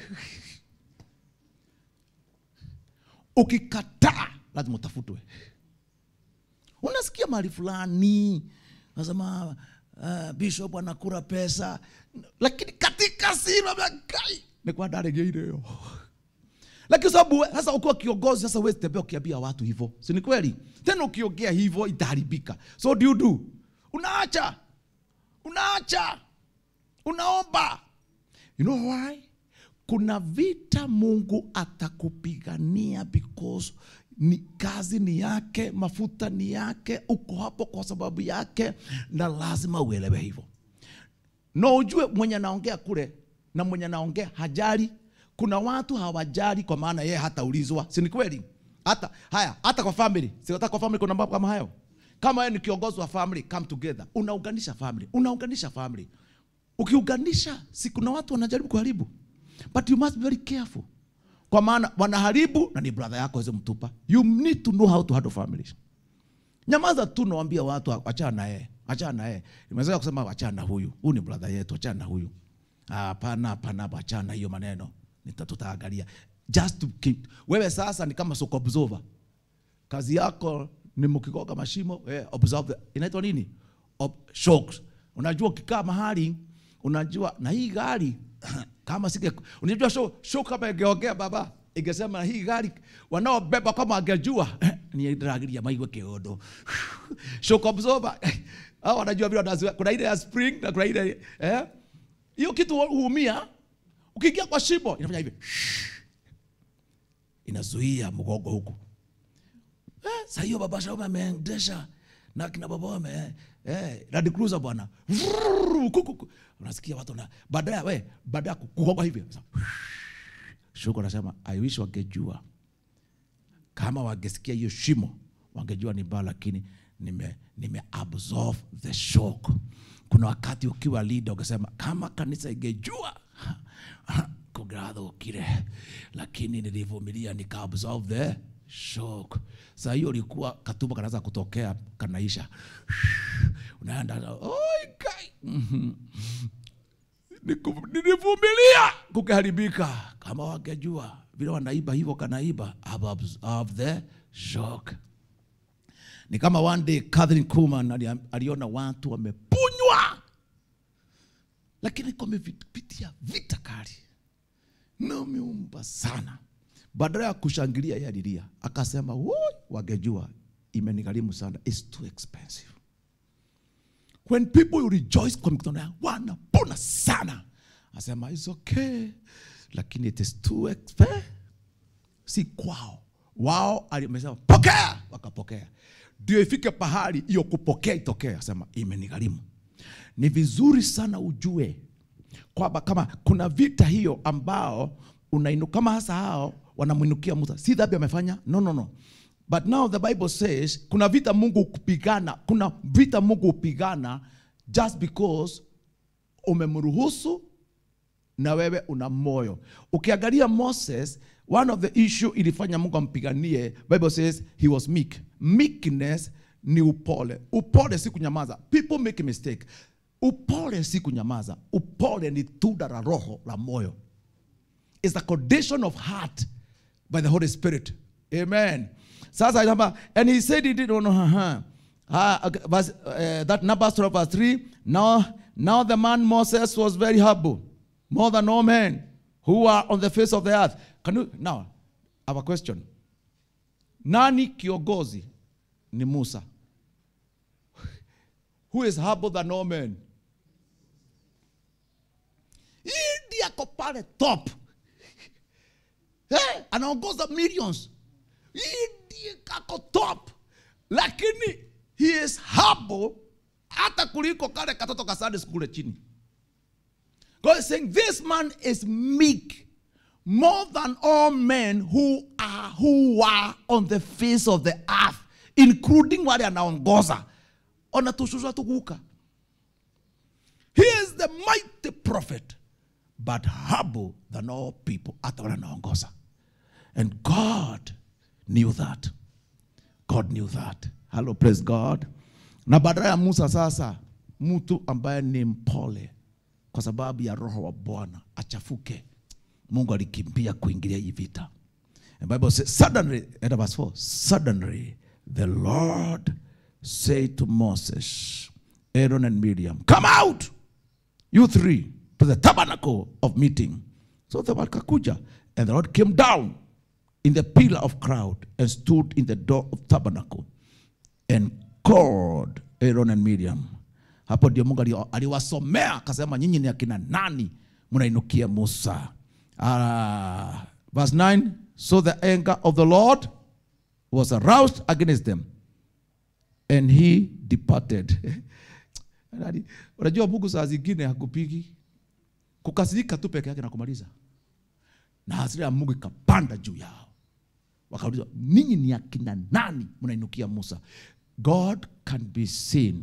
ukikataa lazima utafutwe unasikia mahali fulani nasema uh, bishop anakura pesa lakini katika silo mekai nikwandaregeireo lakini sababu we- sasa ukiwa kiongozi sasa huwezi tembea ukiambia watu hivyo si ni kweli tena ukiongea hivyo itaharibika so do you do unaacha unaacha unaomba you know why kuna vita mungu atakupigania because ni kazi ni yake mafuta ni yake uko hapo kwa sababu yake na lazima uelewe hivyo na ujue mwenye anaongea kule na mwenye anaongea hajali kuna watu hawajali kwa maana yeye hataulizwa si ni kweli hata haya hata kwa family si hata kwa family kuna mambo kama hayo kama wewe ni kiongozi wa family come together unaunganisha family unaunganisha family ukiunganisha si kuna watu wanajaribu kuharibu but you must be very careful kwa maana wanaharibu na ni brother yako weze mtupa you need to know how to handle families nyamaza tu nawambia watu achana na yeye achana na yeye imeweza kusema achana na huyu huyu ni brother yetu achana na huyu Ah, hapana hapana hapa, achana na hiyo maneno Nita- tutaangalia just to keep wewe sasa ni kama soko observer kazi yako ni mkigoga mashimo eh, observe the- inaitwa nini Ob shocks unajua ukikaa mahali unajua na hii gari kama sige unajua show, show kama ingeongea baba ingesema hii gari wanaobeba kama angejua ni dragiria maigwe kiondo shock absorber hao wanajua vile wanazoea kuna ile ya spring na kuna ile eh hiyo kitu huumia ukiingia kwa shimo inafanya hivi inazuia mgongo huku Eh, saa hiyo baba Shaume ameendesha na kina baba wame eh, Land Cruiser bwana. Vrrrr, ku, ku, ku. Unasikia watu na baadaye we baadaye kugonga hivi. Shuko anasema I wish wangejua kama wangesikia hiyo shimo wangejua ni mbaya, lakini nime, nime absorb the shock. Kuna wakati ukiwa leader ukasema kama kanisa ingejua ngirathũkire lakini nilivumilia nika absorb the shock saa hiyo ulikuwa katumbo kanaanza kutokea kanaisha unaenda oi kai Mhm. Niku- nilivumilia kukiharibika kama wangejua vile wanaiba hivyo kanaiba I've absorbed the shock ni kama one day Catherine Kuhlman ali- aliona watu wamepunywa lakini kumepitia vita kali na umeumba sana badala ya kushangilia yeye alilia akasema "Woi, wangejua imenigharimu sana It's too expensive when people rejoice kwa mikutano yao wanapona sana asema it's okay lakini it is too expensive si kwao wao alimesema pokea wakapokea ndio ifike pahali hiyo kupokea itokee asema imenigharimu ni vizuri sana ujue kwamba kama kuna vita hiyo ambao unainu kama hasa hao wanamwinukia Musa si dhambi amefanya no no no but now the bible says kuna vita mungu kupigana kuna vita mungu hupigana just because umemruhusu na wewe una moyo ukiangalia moses one of the issue ilifanya mungu ampiganie bible says he was meek meekness ni upole upole si kunyamaza people make a mistake upole si kunyamaza upole ni tunda la roho la moyo is the condition of heart by the holy spirit amen sasa inamba and he said he did no, no, uh, uh, verse, uh, that numbers 12 verse 3 now now the man moses was very humble more than all men who are on the face of the earth can you now I have a question nani kiongozi ni musa who is humble than all men Yeye ndiye ako pale top Eh, anaongoza millions Yeye ndiye kako top lakini he is humble hata kuliko kale katoto ka Sunday school chini God is saying this man is meek more than all men who are who are on the face of the earth including wale anaongoza onatushusha tuguka he is the mighty prophet but humble than all people hata wale anaongoza and god knew that god knew that hello praise god na badala ya musa sasa mtu ambaye ni mpole kwa sababu ya roho wa bwana achafuke mungu alikimbia kuingilia hii vita the bible says suddenly at verse 4 suddenly the lord said to moses aaron and miriam come out you three to the tabernacle of meeting so they wakakuja and the lord came down in the pillar of cloud and stood in the door of tabernacle and called Aaron and Miriam. Hapo ndio Mungu ali- aliwasomea akasema, nyinyi ni akina nani mnainukia Musa? Uh, verse 9 so the anger of the Lord was aroused against them and he departed. Yaani, Unajua Mungu saa zingine hakupigi kukasirika tu peke yake na kumaliza, na hasira ya Mungu ikapanda juu yao wakaulizwa ninyi ni akina nani mnainukia musa god can be seen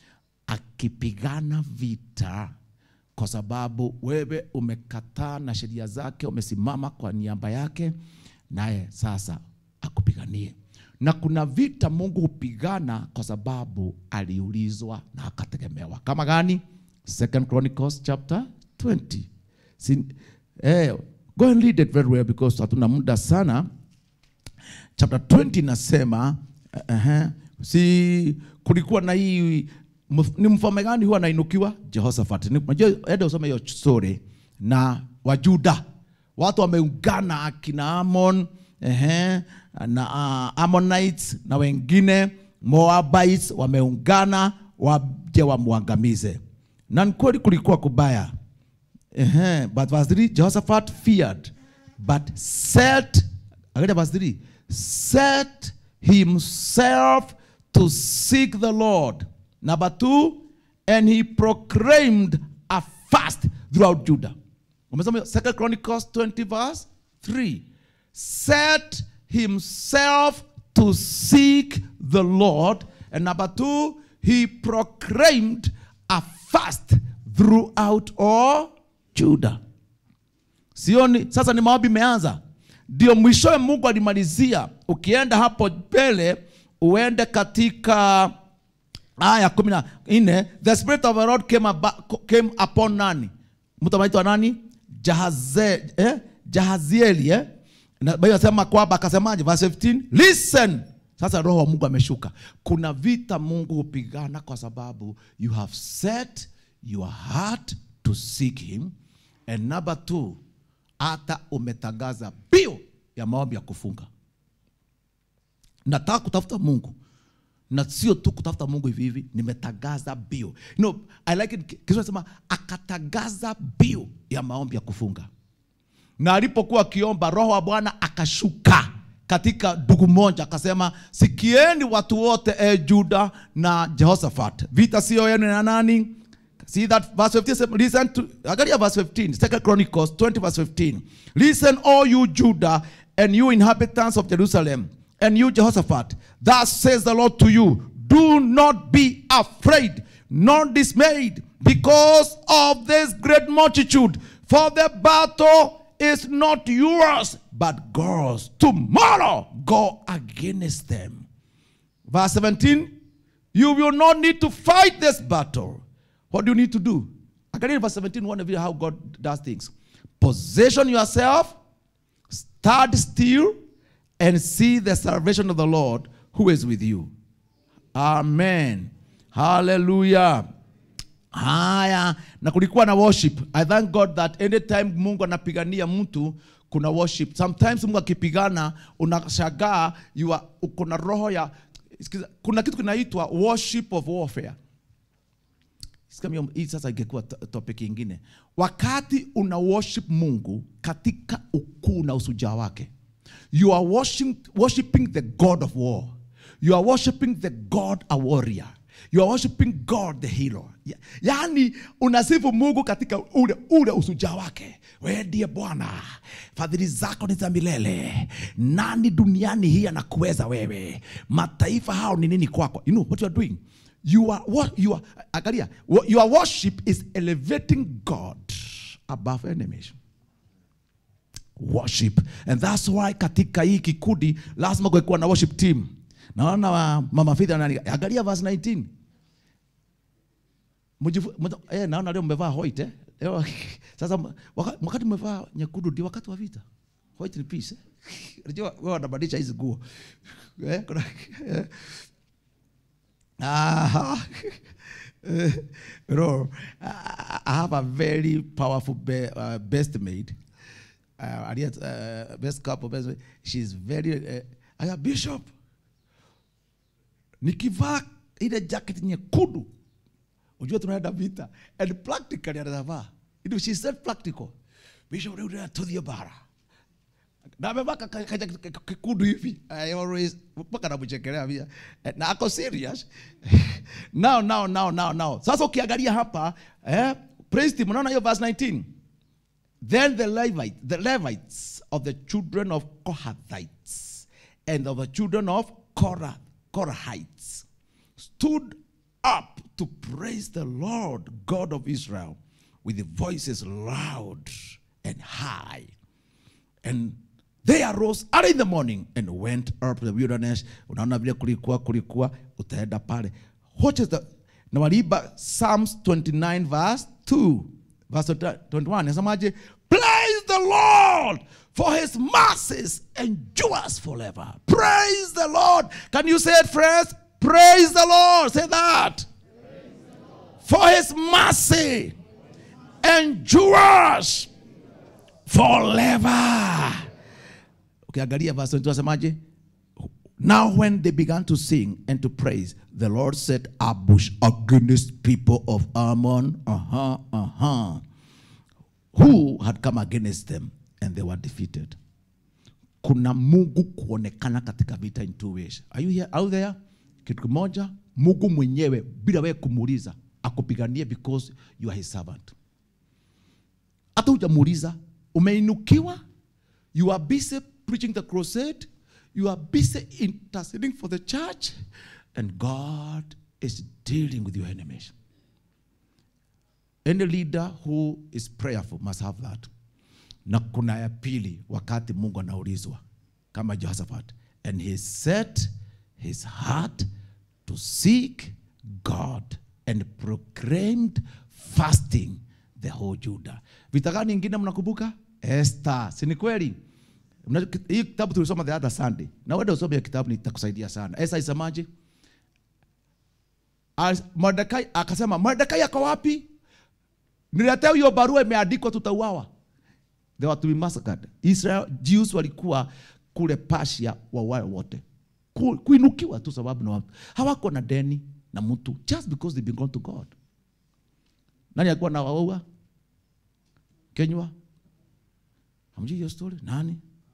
akipigana vita kwa sababu wewe umekataa na sheria zake umesimama kwa niaba yake naye sasa akupiganie na kuna vita mungu hupigana kwa sababu aliulizwa na akategemewa kama gani second chronicles chapter 20 Sin, eh, go and read it very well because hatuna muda sana chapter 20 inasema uh, uh, si kulikuwa na hii mf- ni mfalme gani huwa anainukiwa Jehoshaphat. Ni- Unajua, ende usome hiyo story na Wajuda watu wameungana akina Amon ehe, na uh, Ammonites na wengine Moabites wameungana waje wamwangamize, na ni kweli kulikuwa kubaya. Uh-huh. But verse 3, Jehoshaphat feared, but set, again verse 3, set himself to seek the Lord. Number 2, and he proclaimed a fast throughout Judah. Umesoma Second Chronicles 20 verse 3. Set himself to seek the Lord. And number 2, he proclaimed a fast throughout all Judah. sioni sasa ni maombi imeanza ndio mwishowe mungu alimalizia ukienda hapo mbele uende katika aya kumi na nne the spirit of the lord came, aba- came upon nani mtu anaitwa nani Jahaze, eh? jahazieli eh? na Biblia inasema kwamba akasemaje verse 15 listen sasa roho wa mungu ameshuka kuna vita mungu hupigana kwa sababu you have set your heart to seek him and number two hata umetangaza bio ya maombi ya kufunga nataka kutafuta mungu na sio tu kutafuta mungu hivi hivi nimetangaza bio you know, I like it, Kiswahili nasema akatangaza bio ya maombi ya kufunga na alipokuwa akiomba roho wa bwana akashuka katika ndugu moja akasema sikieni watu wote e juda na jehoshaphat vita sio yenu na nani See that verse 15 says, listen to angalia verse 15 second chronicles 20 verse 15 listen all you judah and you inhabitants of jerusalem and you jehoshaphat thus says the lord to you do not be afraid nor dismayed because of this great multitude for the battle is not yours but God's. Tomorrow go against them. Verse 17, you will not need to fight this battle. What do you need to do? Again, in verse 17, one of you how God does things. Position yourself, stand still, and see the salvation of the Lord who is with you. Amen. Hallelujah. haya na kulikuwa na worship i thank god that anytime mungu anapigania mtu kuna worship sometimes mungu akipigana unashagaa you are- uko na roho ya sikiza, kuna kitu kinaitwa worship of warfare Sikia mio- hii sasa ingekuwa to- topic ingine wakati una worship mungu katika ukuu na usujaa wake you are worshiping, worshiping the god of war you are worshiping the god a warrior you are worshiping god the hero Ya- yaani unasifu mungu katika ule, ule usujaa wake wewe ndiye bwana fadhili zako ni za milele nani duniani hii anakuweza wewe mataifa hao ni nini kwako you know what you are doing you are what you are angalia wa- your worship is elevating god above enemies worship and that's why katika hii kikundi lazima kuwekuwa na worship team naona wa- mama Faith anani angalia verse 19 Mujifu, muta, eh, naona leo mmevaa white eh? Leo, sasa m- waka- wakati mmevaa nyekundu ndio wakati wa vita white ni peace eh? unajua wewe wanabadilisha hizi nguo eh? kuna, eh? Ah, you know, I I have a very powerful be, uh, best maid. Uh, aliye- uh, best couple, best maid. She's very. Uh, aya bishop, nikivaa ile jacket nyekundu, ujue tunaenda vita, and practically anavaa. You know, she said practical. Bishop, leo tunatuthia bara na amevaa ka- ka- ka- ka- ka- kikundu hivi I always mpaka namchekelea pia Eh, na ako serious now now now now now sasa ukiangalia hapa eh, praise team unaona hiyo verse 19 then the Levite, the Levites of the children of Kohathites and of the children of Korah, Korahites stood up to praise the Lord God of Israel with the voices loud and high. And they arose early in the morning and went up to the wilderness. Unaona vile kulikuwa kulikuwa, utaenda pale. What is the na waliimba Psalms 29 verse 2 verse 21 nasemaje? Praise the Lord for his mercies endures forever. Praise the Lord. Can you say it friends? Praise the Lord. Say that. For his mercy endures forever. Ukiangalia verse 22 asemaje? Now when they began to sing and to praise, the Lord set ambush against people of Ammon, uh-huh, uh-huh, who had come against them and they were defeated. Kuna Mungu kuonekana katika vita in two ways. Are you here out there? Kitu kimoja, Mungu mwenyewe bila wewe kumuuliza akupiganie because you are his servant hata hujamuuliza umeinukiwa you are busy preaching the crusade you are busy interceding for the church and god is dealing with your enemies any leader who is prayerful must have that na kuna ya pili wakati mungu anaulizwa kama jehoshaphat and he set his heart to seek god and proclaimed fasting the whole judah vita gani ingine mnakumbuka Esther si ni kweli Mna- hii kitabu tulisoma the other sunday na wenda usome hiyo kitabu nitakusaidia sana Esther isemaje As- Mordekai akasema Mordekai ako wapi niletea hiyo barua imeandikwa tutauawa they were to be massacred Israel Jews walikuwa kule Persia wawae wote Ku- kuinukiwa tu sababu na watu hawako na deni na mtu just because they belong to God nani alikuwa na waua Kenywa hamjui hiyo story nani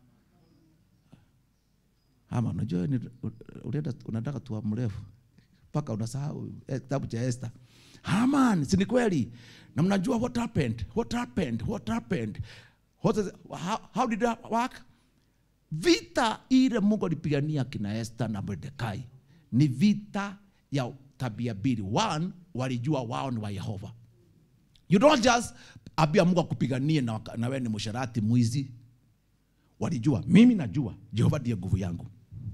ama unajua ni- unaenda unataka tuwa mrefu mpaka unasahau eh, kitabu cha Esther. Haman, si ni kweli? Na mnajua what happened? What happened? What happened? What is, how, how did that work? Vita ile Mungu alipigania kina Esther na Mordekai ni vita ya tabia mbili. One, walijua wao ni wa Yehova. You don't just ambia Mungu akupiganie na, waka- na wewe ni msharati mwizi. Walijua mimi najua Jehova ndiye nguvu yangu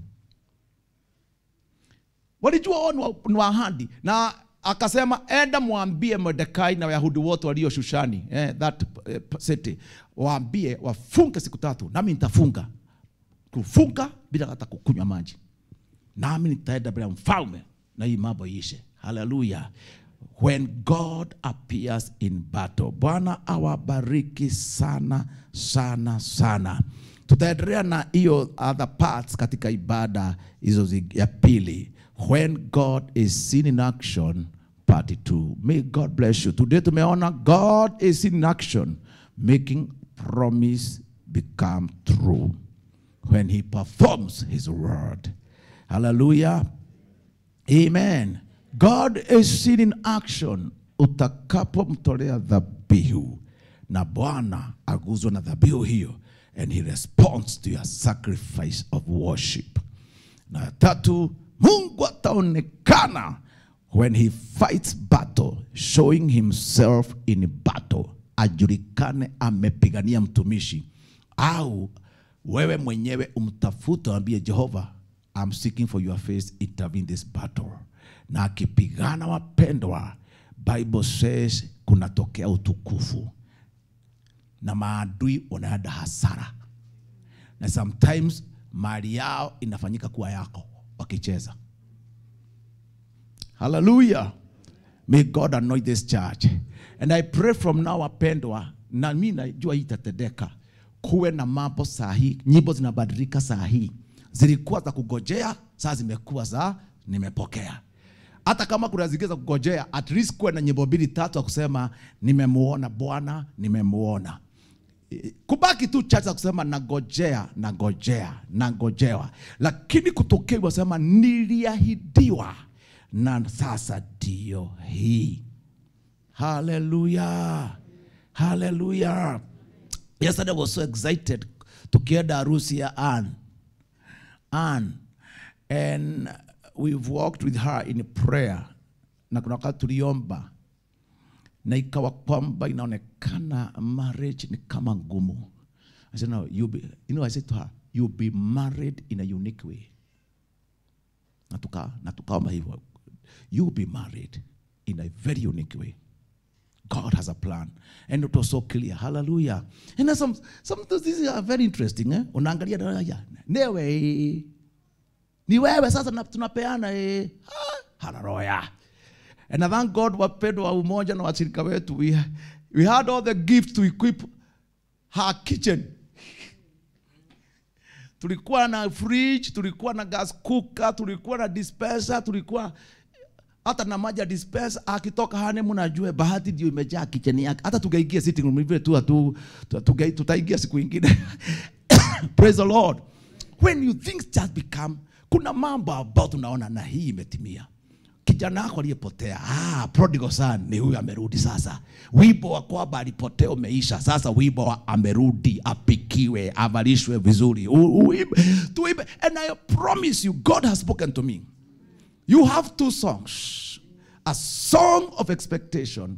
walijua wao ni wa- ni wa ahadi na akasema enda mwambie Mordekai na Wayahudi wote walio Shushani eh, that eh, city waambie wafunge siku tatu, nami nitafunga kufunga bila hata kukunywa maji, nami nitaenda mbele ya mfalme na hii mambo iishe. Haleluya! When God appears in battle, Bwana awabariki sana sana sana. Tutaendelea na hiyo other parts katika ibada hizo zi- ya pili. When God is seen in action, part 2. May God bless you. Today tumeona God is seen in action, making promise become true when he performs his word. Hallelujah. Amen. God is seen in action utakapomtolea dhabihu na Bwana aguzwa na dhabihu hiyo and he responds to your sacrifice of worship. Na ya tatu, Mungu ataonekana when he fights battle, showing himself in battle, ajulikane amepigania mtumishi, au wewe mwenyewe umtafute, waambie Jehova, I'm seeking for your face, intervene this battle. Na akipigana wapendwa, Bible says kunatokea utukufu na maadui wanaenda hasara na sometimes mali yao inafanyika kuwa yako wakicheza haleluya may god anoint this church and i pray from now wapendwa na mi najua hii itatendeka kuwe na mambo sahihi nyimbo zinabadilika saa hii zilikuwa za kugojea saa zimekuwa za nimepokea hata kama kuna zingine za kugojea at least kuwe na nyimbo mbili tatu ya kusema nimemuona bwana nimemuona kubaki tu chache za kusema nagojea nagojea nagojewa lakini kutokea wasema niliahidiwa na sasa ndio hii haleluya haleluya yesterday I was so excited tukienda harusi ya Ann Ann and we've walked with her in prayer na kuna wakati tuliomba na ikawa kwamba inaonekana marriage ni kama ngumu I said, no, you be, you know, I said to her, you'll be married in a unique way. Na tuka na tukaomba hivyo. You'll be married in a very unique way. God has a plan. And it was so clear. Hallelujah. And there's some, some of these are very interesting. Eh? Unaangalia na ya, newe. Ni wewe sasa na- tunapeana eh. Ah, hallelujah. And I thank God wapendwa wa umoja na washirika wetu we, we had all the gifts to equip her kitchen. tulikuwa na fridge, tulikuwa na gas cooker, tulikuwa na dispenser, tulikuwa hata na maji ya dispenser. Akitoka honeymoon ajue bahati ndio imejaa kitchen yake. Hata tungeingia sitting room vile tu tu tu- tunge- tutaingia siku ingine. Praise the Lord. When you things just become, kuna mambo ambayo tunaona na hii imetimia kijana wako aliyepotea ah, prodigal son ni huyu amerudi sasa wimbo wa kwamba alipotea umeisha sasa wimbo wa amerudi apikiwe avalishwe vizuri U- uimbe, tuimbe and i promise you god has spoken to me you have two songs a song of expectation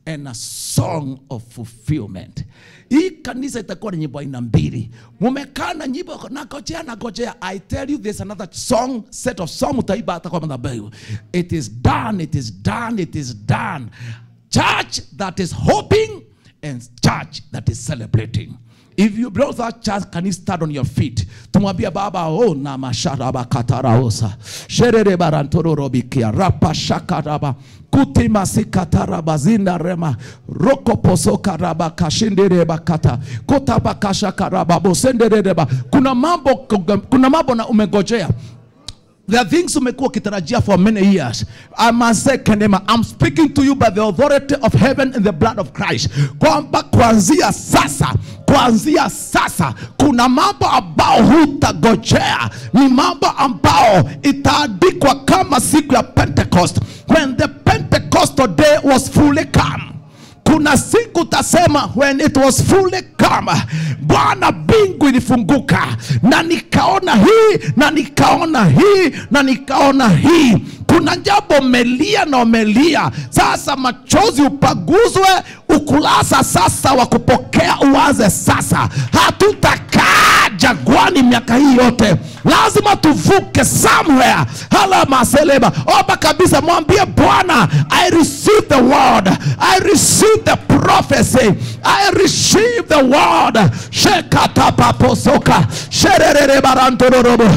and a song of fulfillment hii kanisa itakuwa na nyimbo aina mbili mumekaa na nyimbo nagojea nagojea i tell you there's another song set of song utaiba hata kwa madhabahu it is done it is done it is done church that is hoping and church that is celebrating if you belong to that church can you stand on your feet tumwambia baba o na masharaba kataraosa sherere barantororobikia rapa shakaraba kutimasikataraba zindarema rokoposokaraba kashindereba kata kotabakashakaraba bosenderereba kuna mambo kuna mambo na umegojea There are things umekuwa ukitarajia for many years. I must say Kenema, I'm speaking to you by the authority of heaven and the blood of Christ. Kwamba kuanzia sasa, kuanzia sasa kuna mambo ambao hutagojea, ni mambo ambao itaandikwa kama siku ya Pentecost when the Pentecostal day was fully come kuna siku tasema when it was fully come bwana mbingu ilifunguka na nikaona hii na nikaona hii na nikaona hii kuna jambo melia na umelia sasa machozi upaguzwe ukulasa sasa wa kupokea uanze sasa hatutakaa jagwani miaka hii yote lazima tuvuke somewhere hala maseleba omba kabisa mwambie bwana i receive the word i receive the prophecy i receive the word shekatapaposoka sherererebarantorobo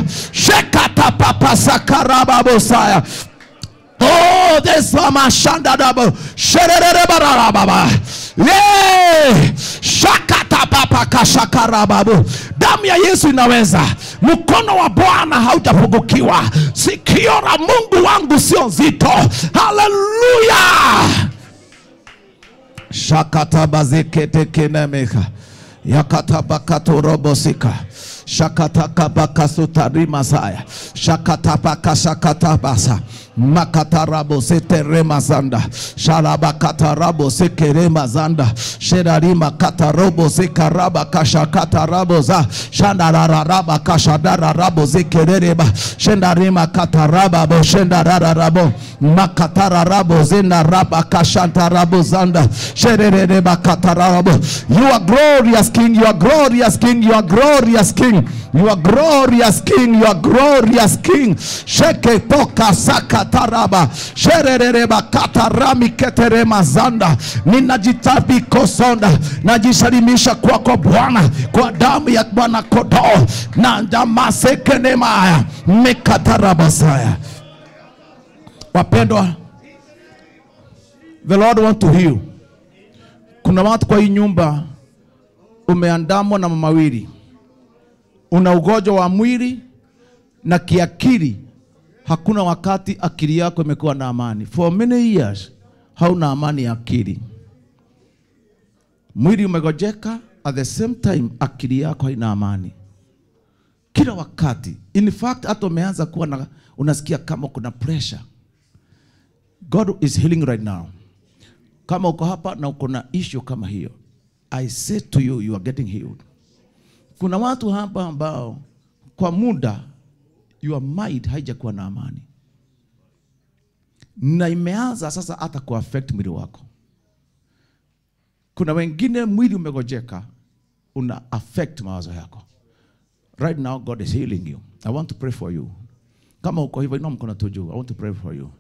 shekatapapasakarababosaya Oh, this mashanda double. Shererererababa. Yeah. Shakata papa kashakarababu. Damu ya Yesu inaweza. Mkono wa Bwana hautapungukiwa. Sikio la Mungu wangu sio nzito. Haleluya. Shakata bazikete kenemeka. Yakata bakato robosika. Shakataka bakasutarima saya. Shakatapaka shakatabasa. Makatarabo seterema zanda. Sharabakatarabo sekerema zanda. Sherarima katarobo sekaraba kashakatarabo za. Shandarararaba kashadararabo zekerereba. Shendarima katarababo shendarararabo. Makatararabo zendaraba kashantarabo zanda. Sherereba katararabo. You are glorious King, you are glorious King, you are glorious King. You are glorious King, you are glorious King. Sheke toka sakataraba. Sherereba katarami keterema zanda. Ninajitabi kosonda. Najisalimisha kwako Bwana kwa damu ya Bwana kodoo na ndamasekenemaya mekatarabasaya. Wapendwa, the Lord want to heal. Kuna watu kwa hii nyumba umeandamwa na mawili una ugonjwa wa mwili na kiakili. Hakuna wakati akili yako imekuwa na amani. For many years hauna amani ya akili. Mwili umegojeka, at the same time akili yako haina amani kila wakati. In fact hata umeanza kuwa na, unasikia kama kuna pressure. God is healing right now. Kama uko hapa na uko na issue kama hiyo, I say to you, you are getting healed. Kuna watu hapa ambao kwa muda your mind haijakuwa na amani na imeanza sasa hata kuaffect mwili wako. Kuna wengine mwili umegojeka, una affect mawazo yako. Right now God is healing you. I want to pray for you. Kama uko hivyo, inua mkono tu juu. I want to pray for you.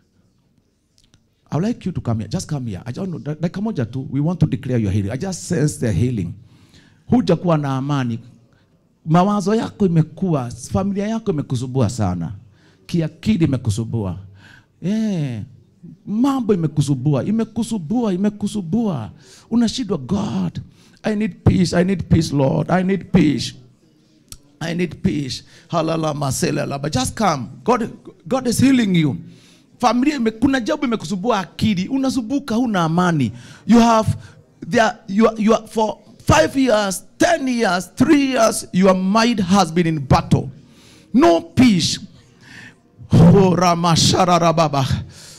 I would like you to come here. Just come here. I don't know. Dakika moja tu. We want to declare your healing. I just sense the healing. Hujakuwa na amani. Mawazo yako imekuwa, familia yako imekusubua sana. Kiakili imekusubua. Eh, mambo imekusubua, imekusubua, imekusubua. Unashindwa God. I need peace. I need peace, Lord. I need peace. I need peace. Halala masela But just come. God, God is healing you. Familia ime, kuna jambo imekusubua akili, unasubuka, huna amani. You have there, you, are- you are, for five years, ten years, three years, your mind has been in battle. No peace. Oh, ramashararababa.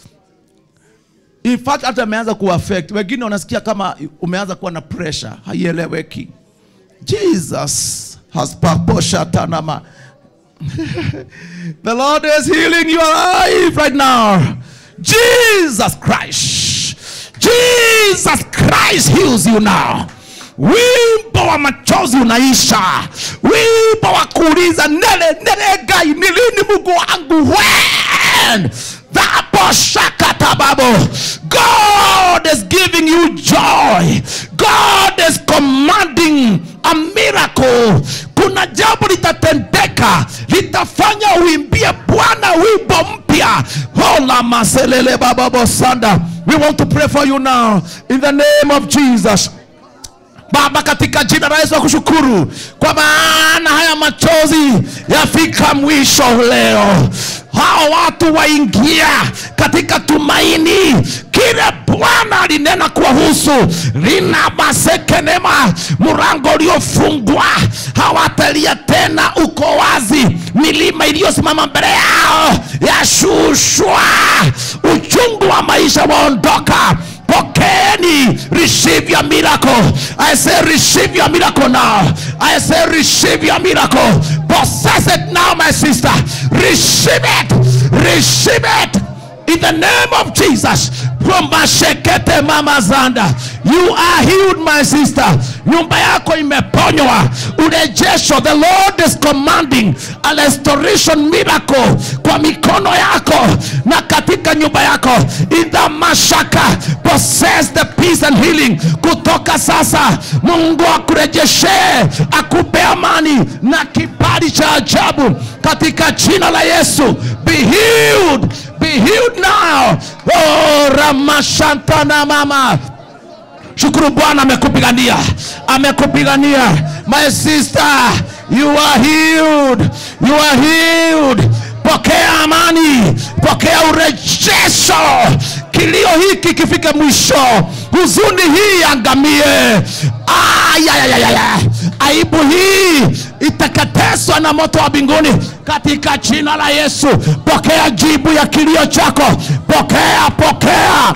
In fact hata ameanza kuaffect wengine, wanasikia kama umeanza kuwa na pressure, haieleweki. Jesus has paposha tanama. The Lord is healing your life right now. Jesus Christ. jesus christ heals you now wimbo wa machozi unaisha wimbo wa kuuliza nele nele gai ni lini mungu wangu when dhaboshakatababo god is giving you joy god is commanding a miracle kuna jambo litatendeka litafanya uimbie bwana wimbo mpya hola maselele bababosanda we want to pray for you now in the name of jesus Baba, katika jina la Yesu nakushukuru kwa maana haya machozi yafika mwisho leo. Hao watu waingia katika tumaini kile Bwana alinena kuwahusu, lina masekenema, mlango uliofungwa, hawatalia tena, uko wazi. Milima iliyosimama mbele yao yashushwa, uchungu wa maisha waondoka pokeeni receive your miracle i say receive your miracle now i say receive your miracle possess it now my sister receive it receive it in the name of jesus Romashekete mama zanda you are healed my sister nyumba yako imeponywa urejesho the lord is commanding a restoration miracle kwa mikono yako na katika nyumba yako in the mashaka possess the peace and healing kutoka sasa mungu akurejeshee akupe amani na kibali cha ajabu katika jina la yesu be healed be healed now oh, ramashantana mama shukuru bwana amekupigania amekupigania my sister you are healed you are healed pokea amani pokea urejesho kilio hiki kifike mwisho huzuni hii angamie ayayayaya aibu hii iteketezwa na moto wa mbinguni katika jina la yesu pokea jibu ya kilio chako pokea pokea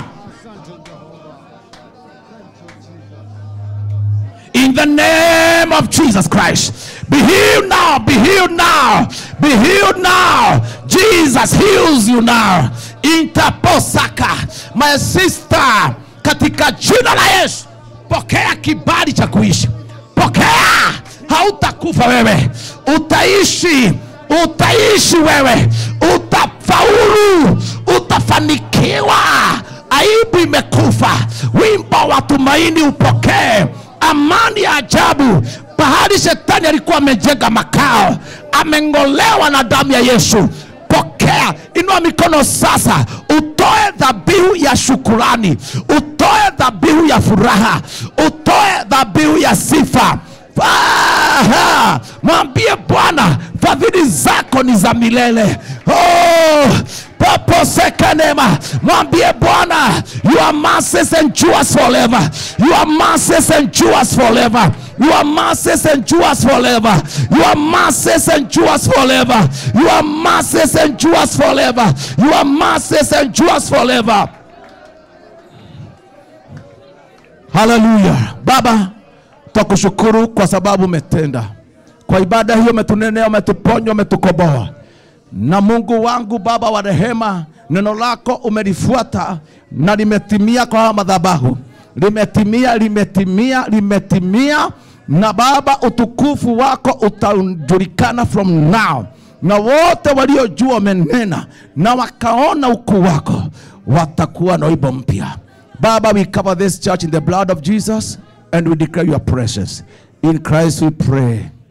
in the name of Jesus Christ. Be healed now, be healed now, be healed now. Jesus heals you now. Interposaka, my sister, katika jina la Yesu, pokea kibali cha kuishi, pokea. Hautakufa wewe, utaishi, utaishi wewe, utafaulu, utafanikiwa. Aibu imekufa, wimbo wa tumaini upokee amani ya ajabu pahali shetani alikuwa amejenga makao ameng'olewa na damu ya yesu pokea inua mikono sasa utoe dhabihu ya shukurani utoe dhabihu ya furaha utoe dhabihu ya sifa Aha! mwambie bwana fadhili zako ni za milele oh, poposekanema mwambie bwana your mercies endures forever your mercies endures forever your mercies endures forever your mercies endures forever your mercies endures forever your mercies endures forever haleluya baba twakushukuru kwa sababu umetenda kwa ibada hiyo umetunenea umetuponya umetukoboa na mungu wangu baba wa rehema neno lako umelifuata na limetimia kwa haya madhabahu limetimia limetimia limetimia na baba utukufu wako utajulikana from now na wote waliojua umenena na wakaona ukuu wako watakuwa na wimbo mpya baba we cover this church in the blood of jesus and we declare your presence in christ we pray